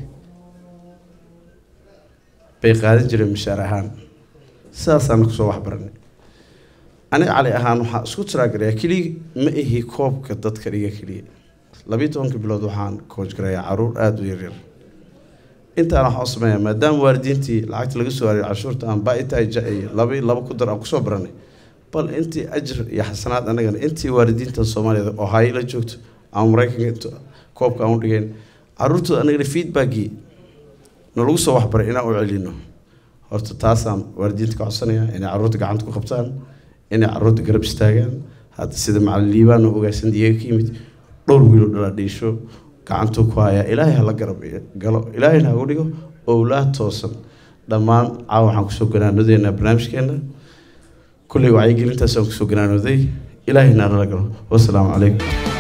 Speaker 3: bay qaadan jireen mishaar ahaan sidaasaan kusoo waxbaranay aniga cali ahaan waxaan isku tiraagarayaa keliya ma ihi koobka dadka dhiga keliya labiyo tobanka bilood waxaan koojgarayaa caruur aada u yaryar intaan waxaan u sameeyaa maadaama waalidiintii lacagta laga soo hariyay canshuurta aan baaitaja iyo laba laba ku dar aan kusoo baranay bal intii ajir iyo xasanaad annagana intii waalidiintan soomaaliyeed oo haye la joogto ama maraykanka inta koobka aan u dhigayn caruurtooda annagana feedbackii nalagu soo waxbaray inaan u celino horta taasaan waalidiinta ka codsanayaa inay caruurta gacanta ku qabtaan inay caruurta garab istaagaan hadda sida macalin liibaan oo ogaasan iyaga ka yimid dhowr wiilo dhala dhiisho gacantuu ku hayaa ilaahay hala garab galo ilaahayna hagu dhigo owlaad toosan dhammaan caawa waxaan kusoo ganaanodeynaa barnaamijkeena kulley wacyigelintaasaan kusoo ganaanooday ilaahayna nala galo wasalaamu calaykum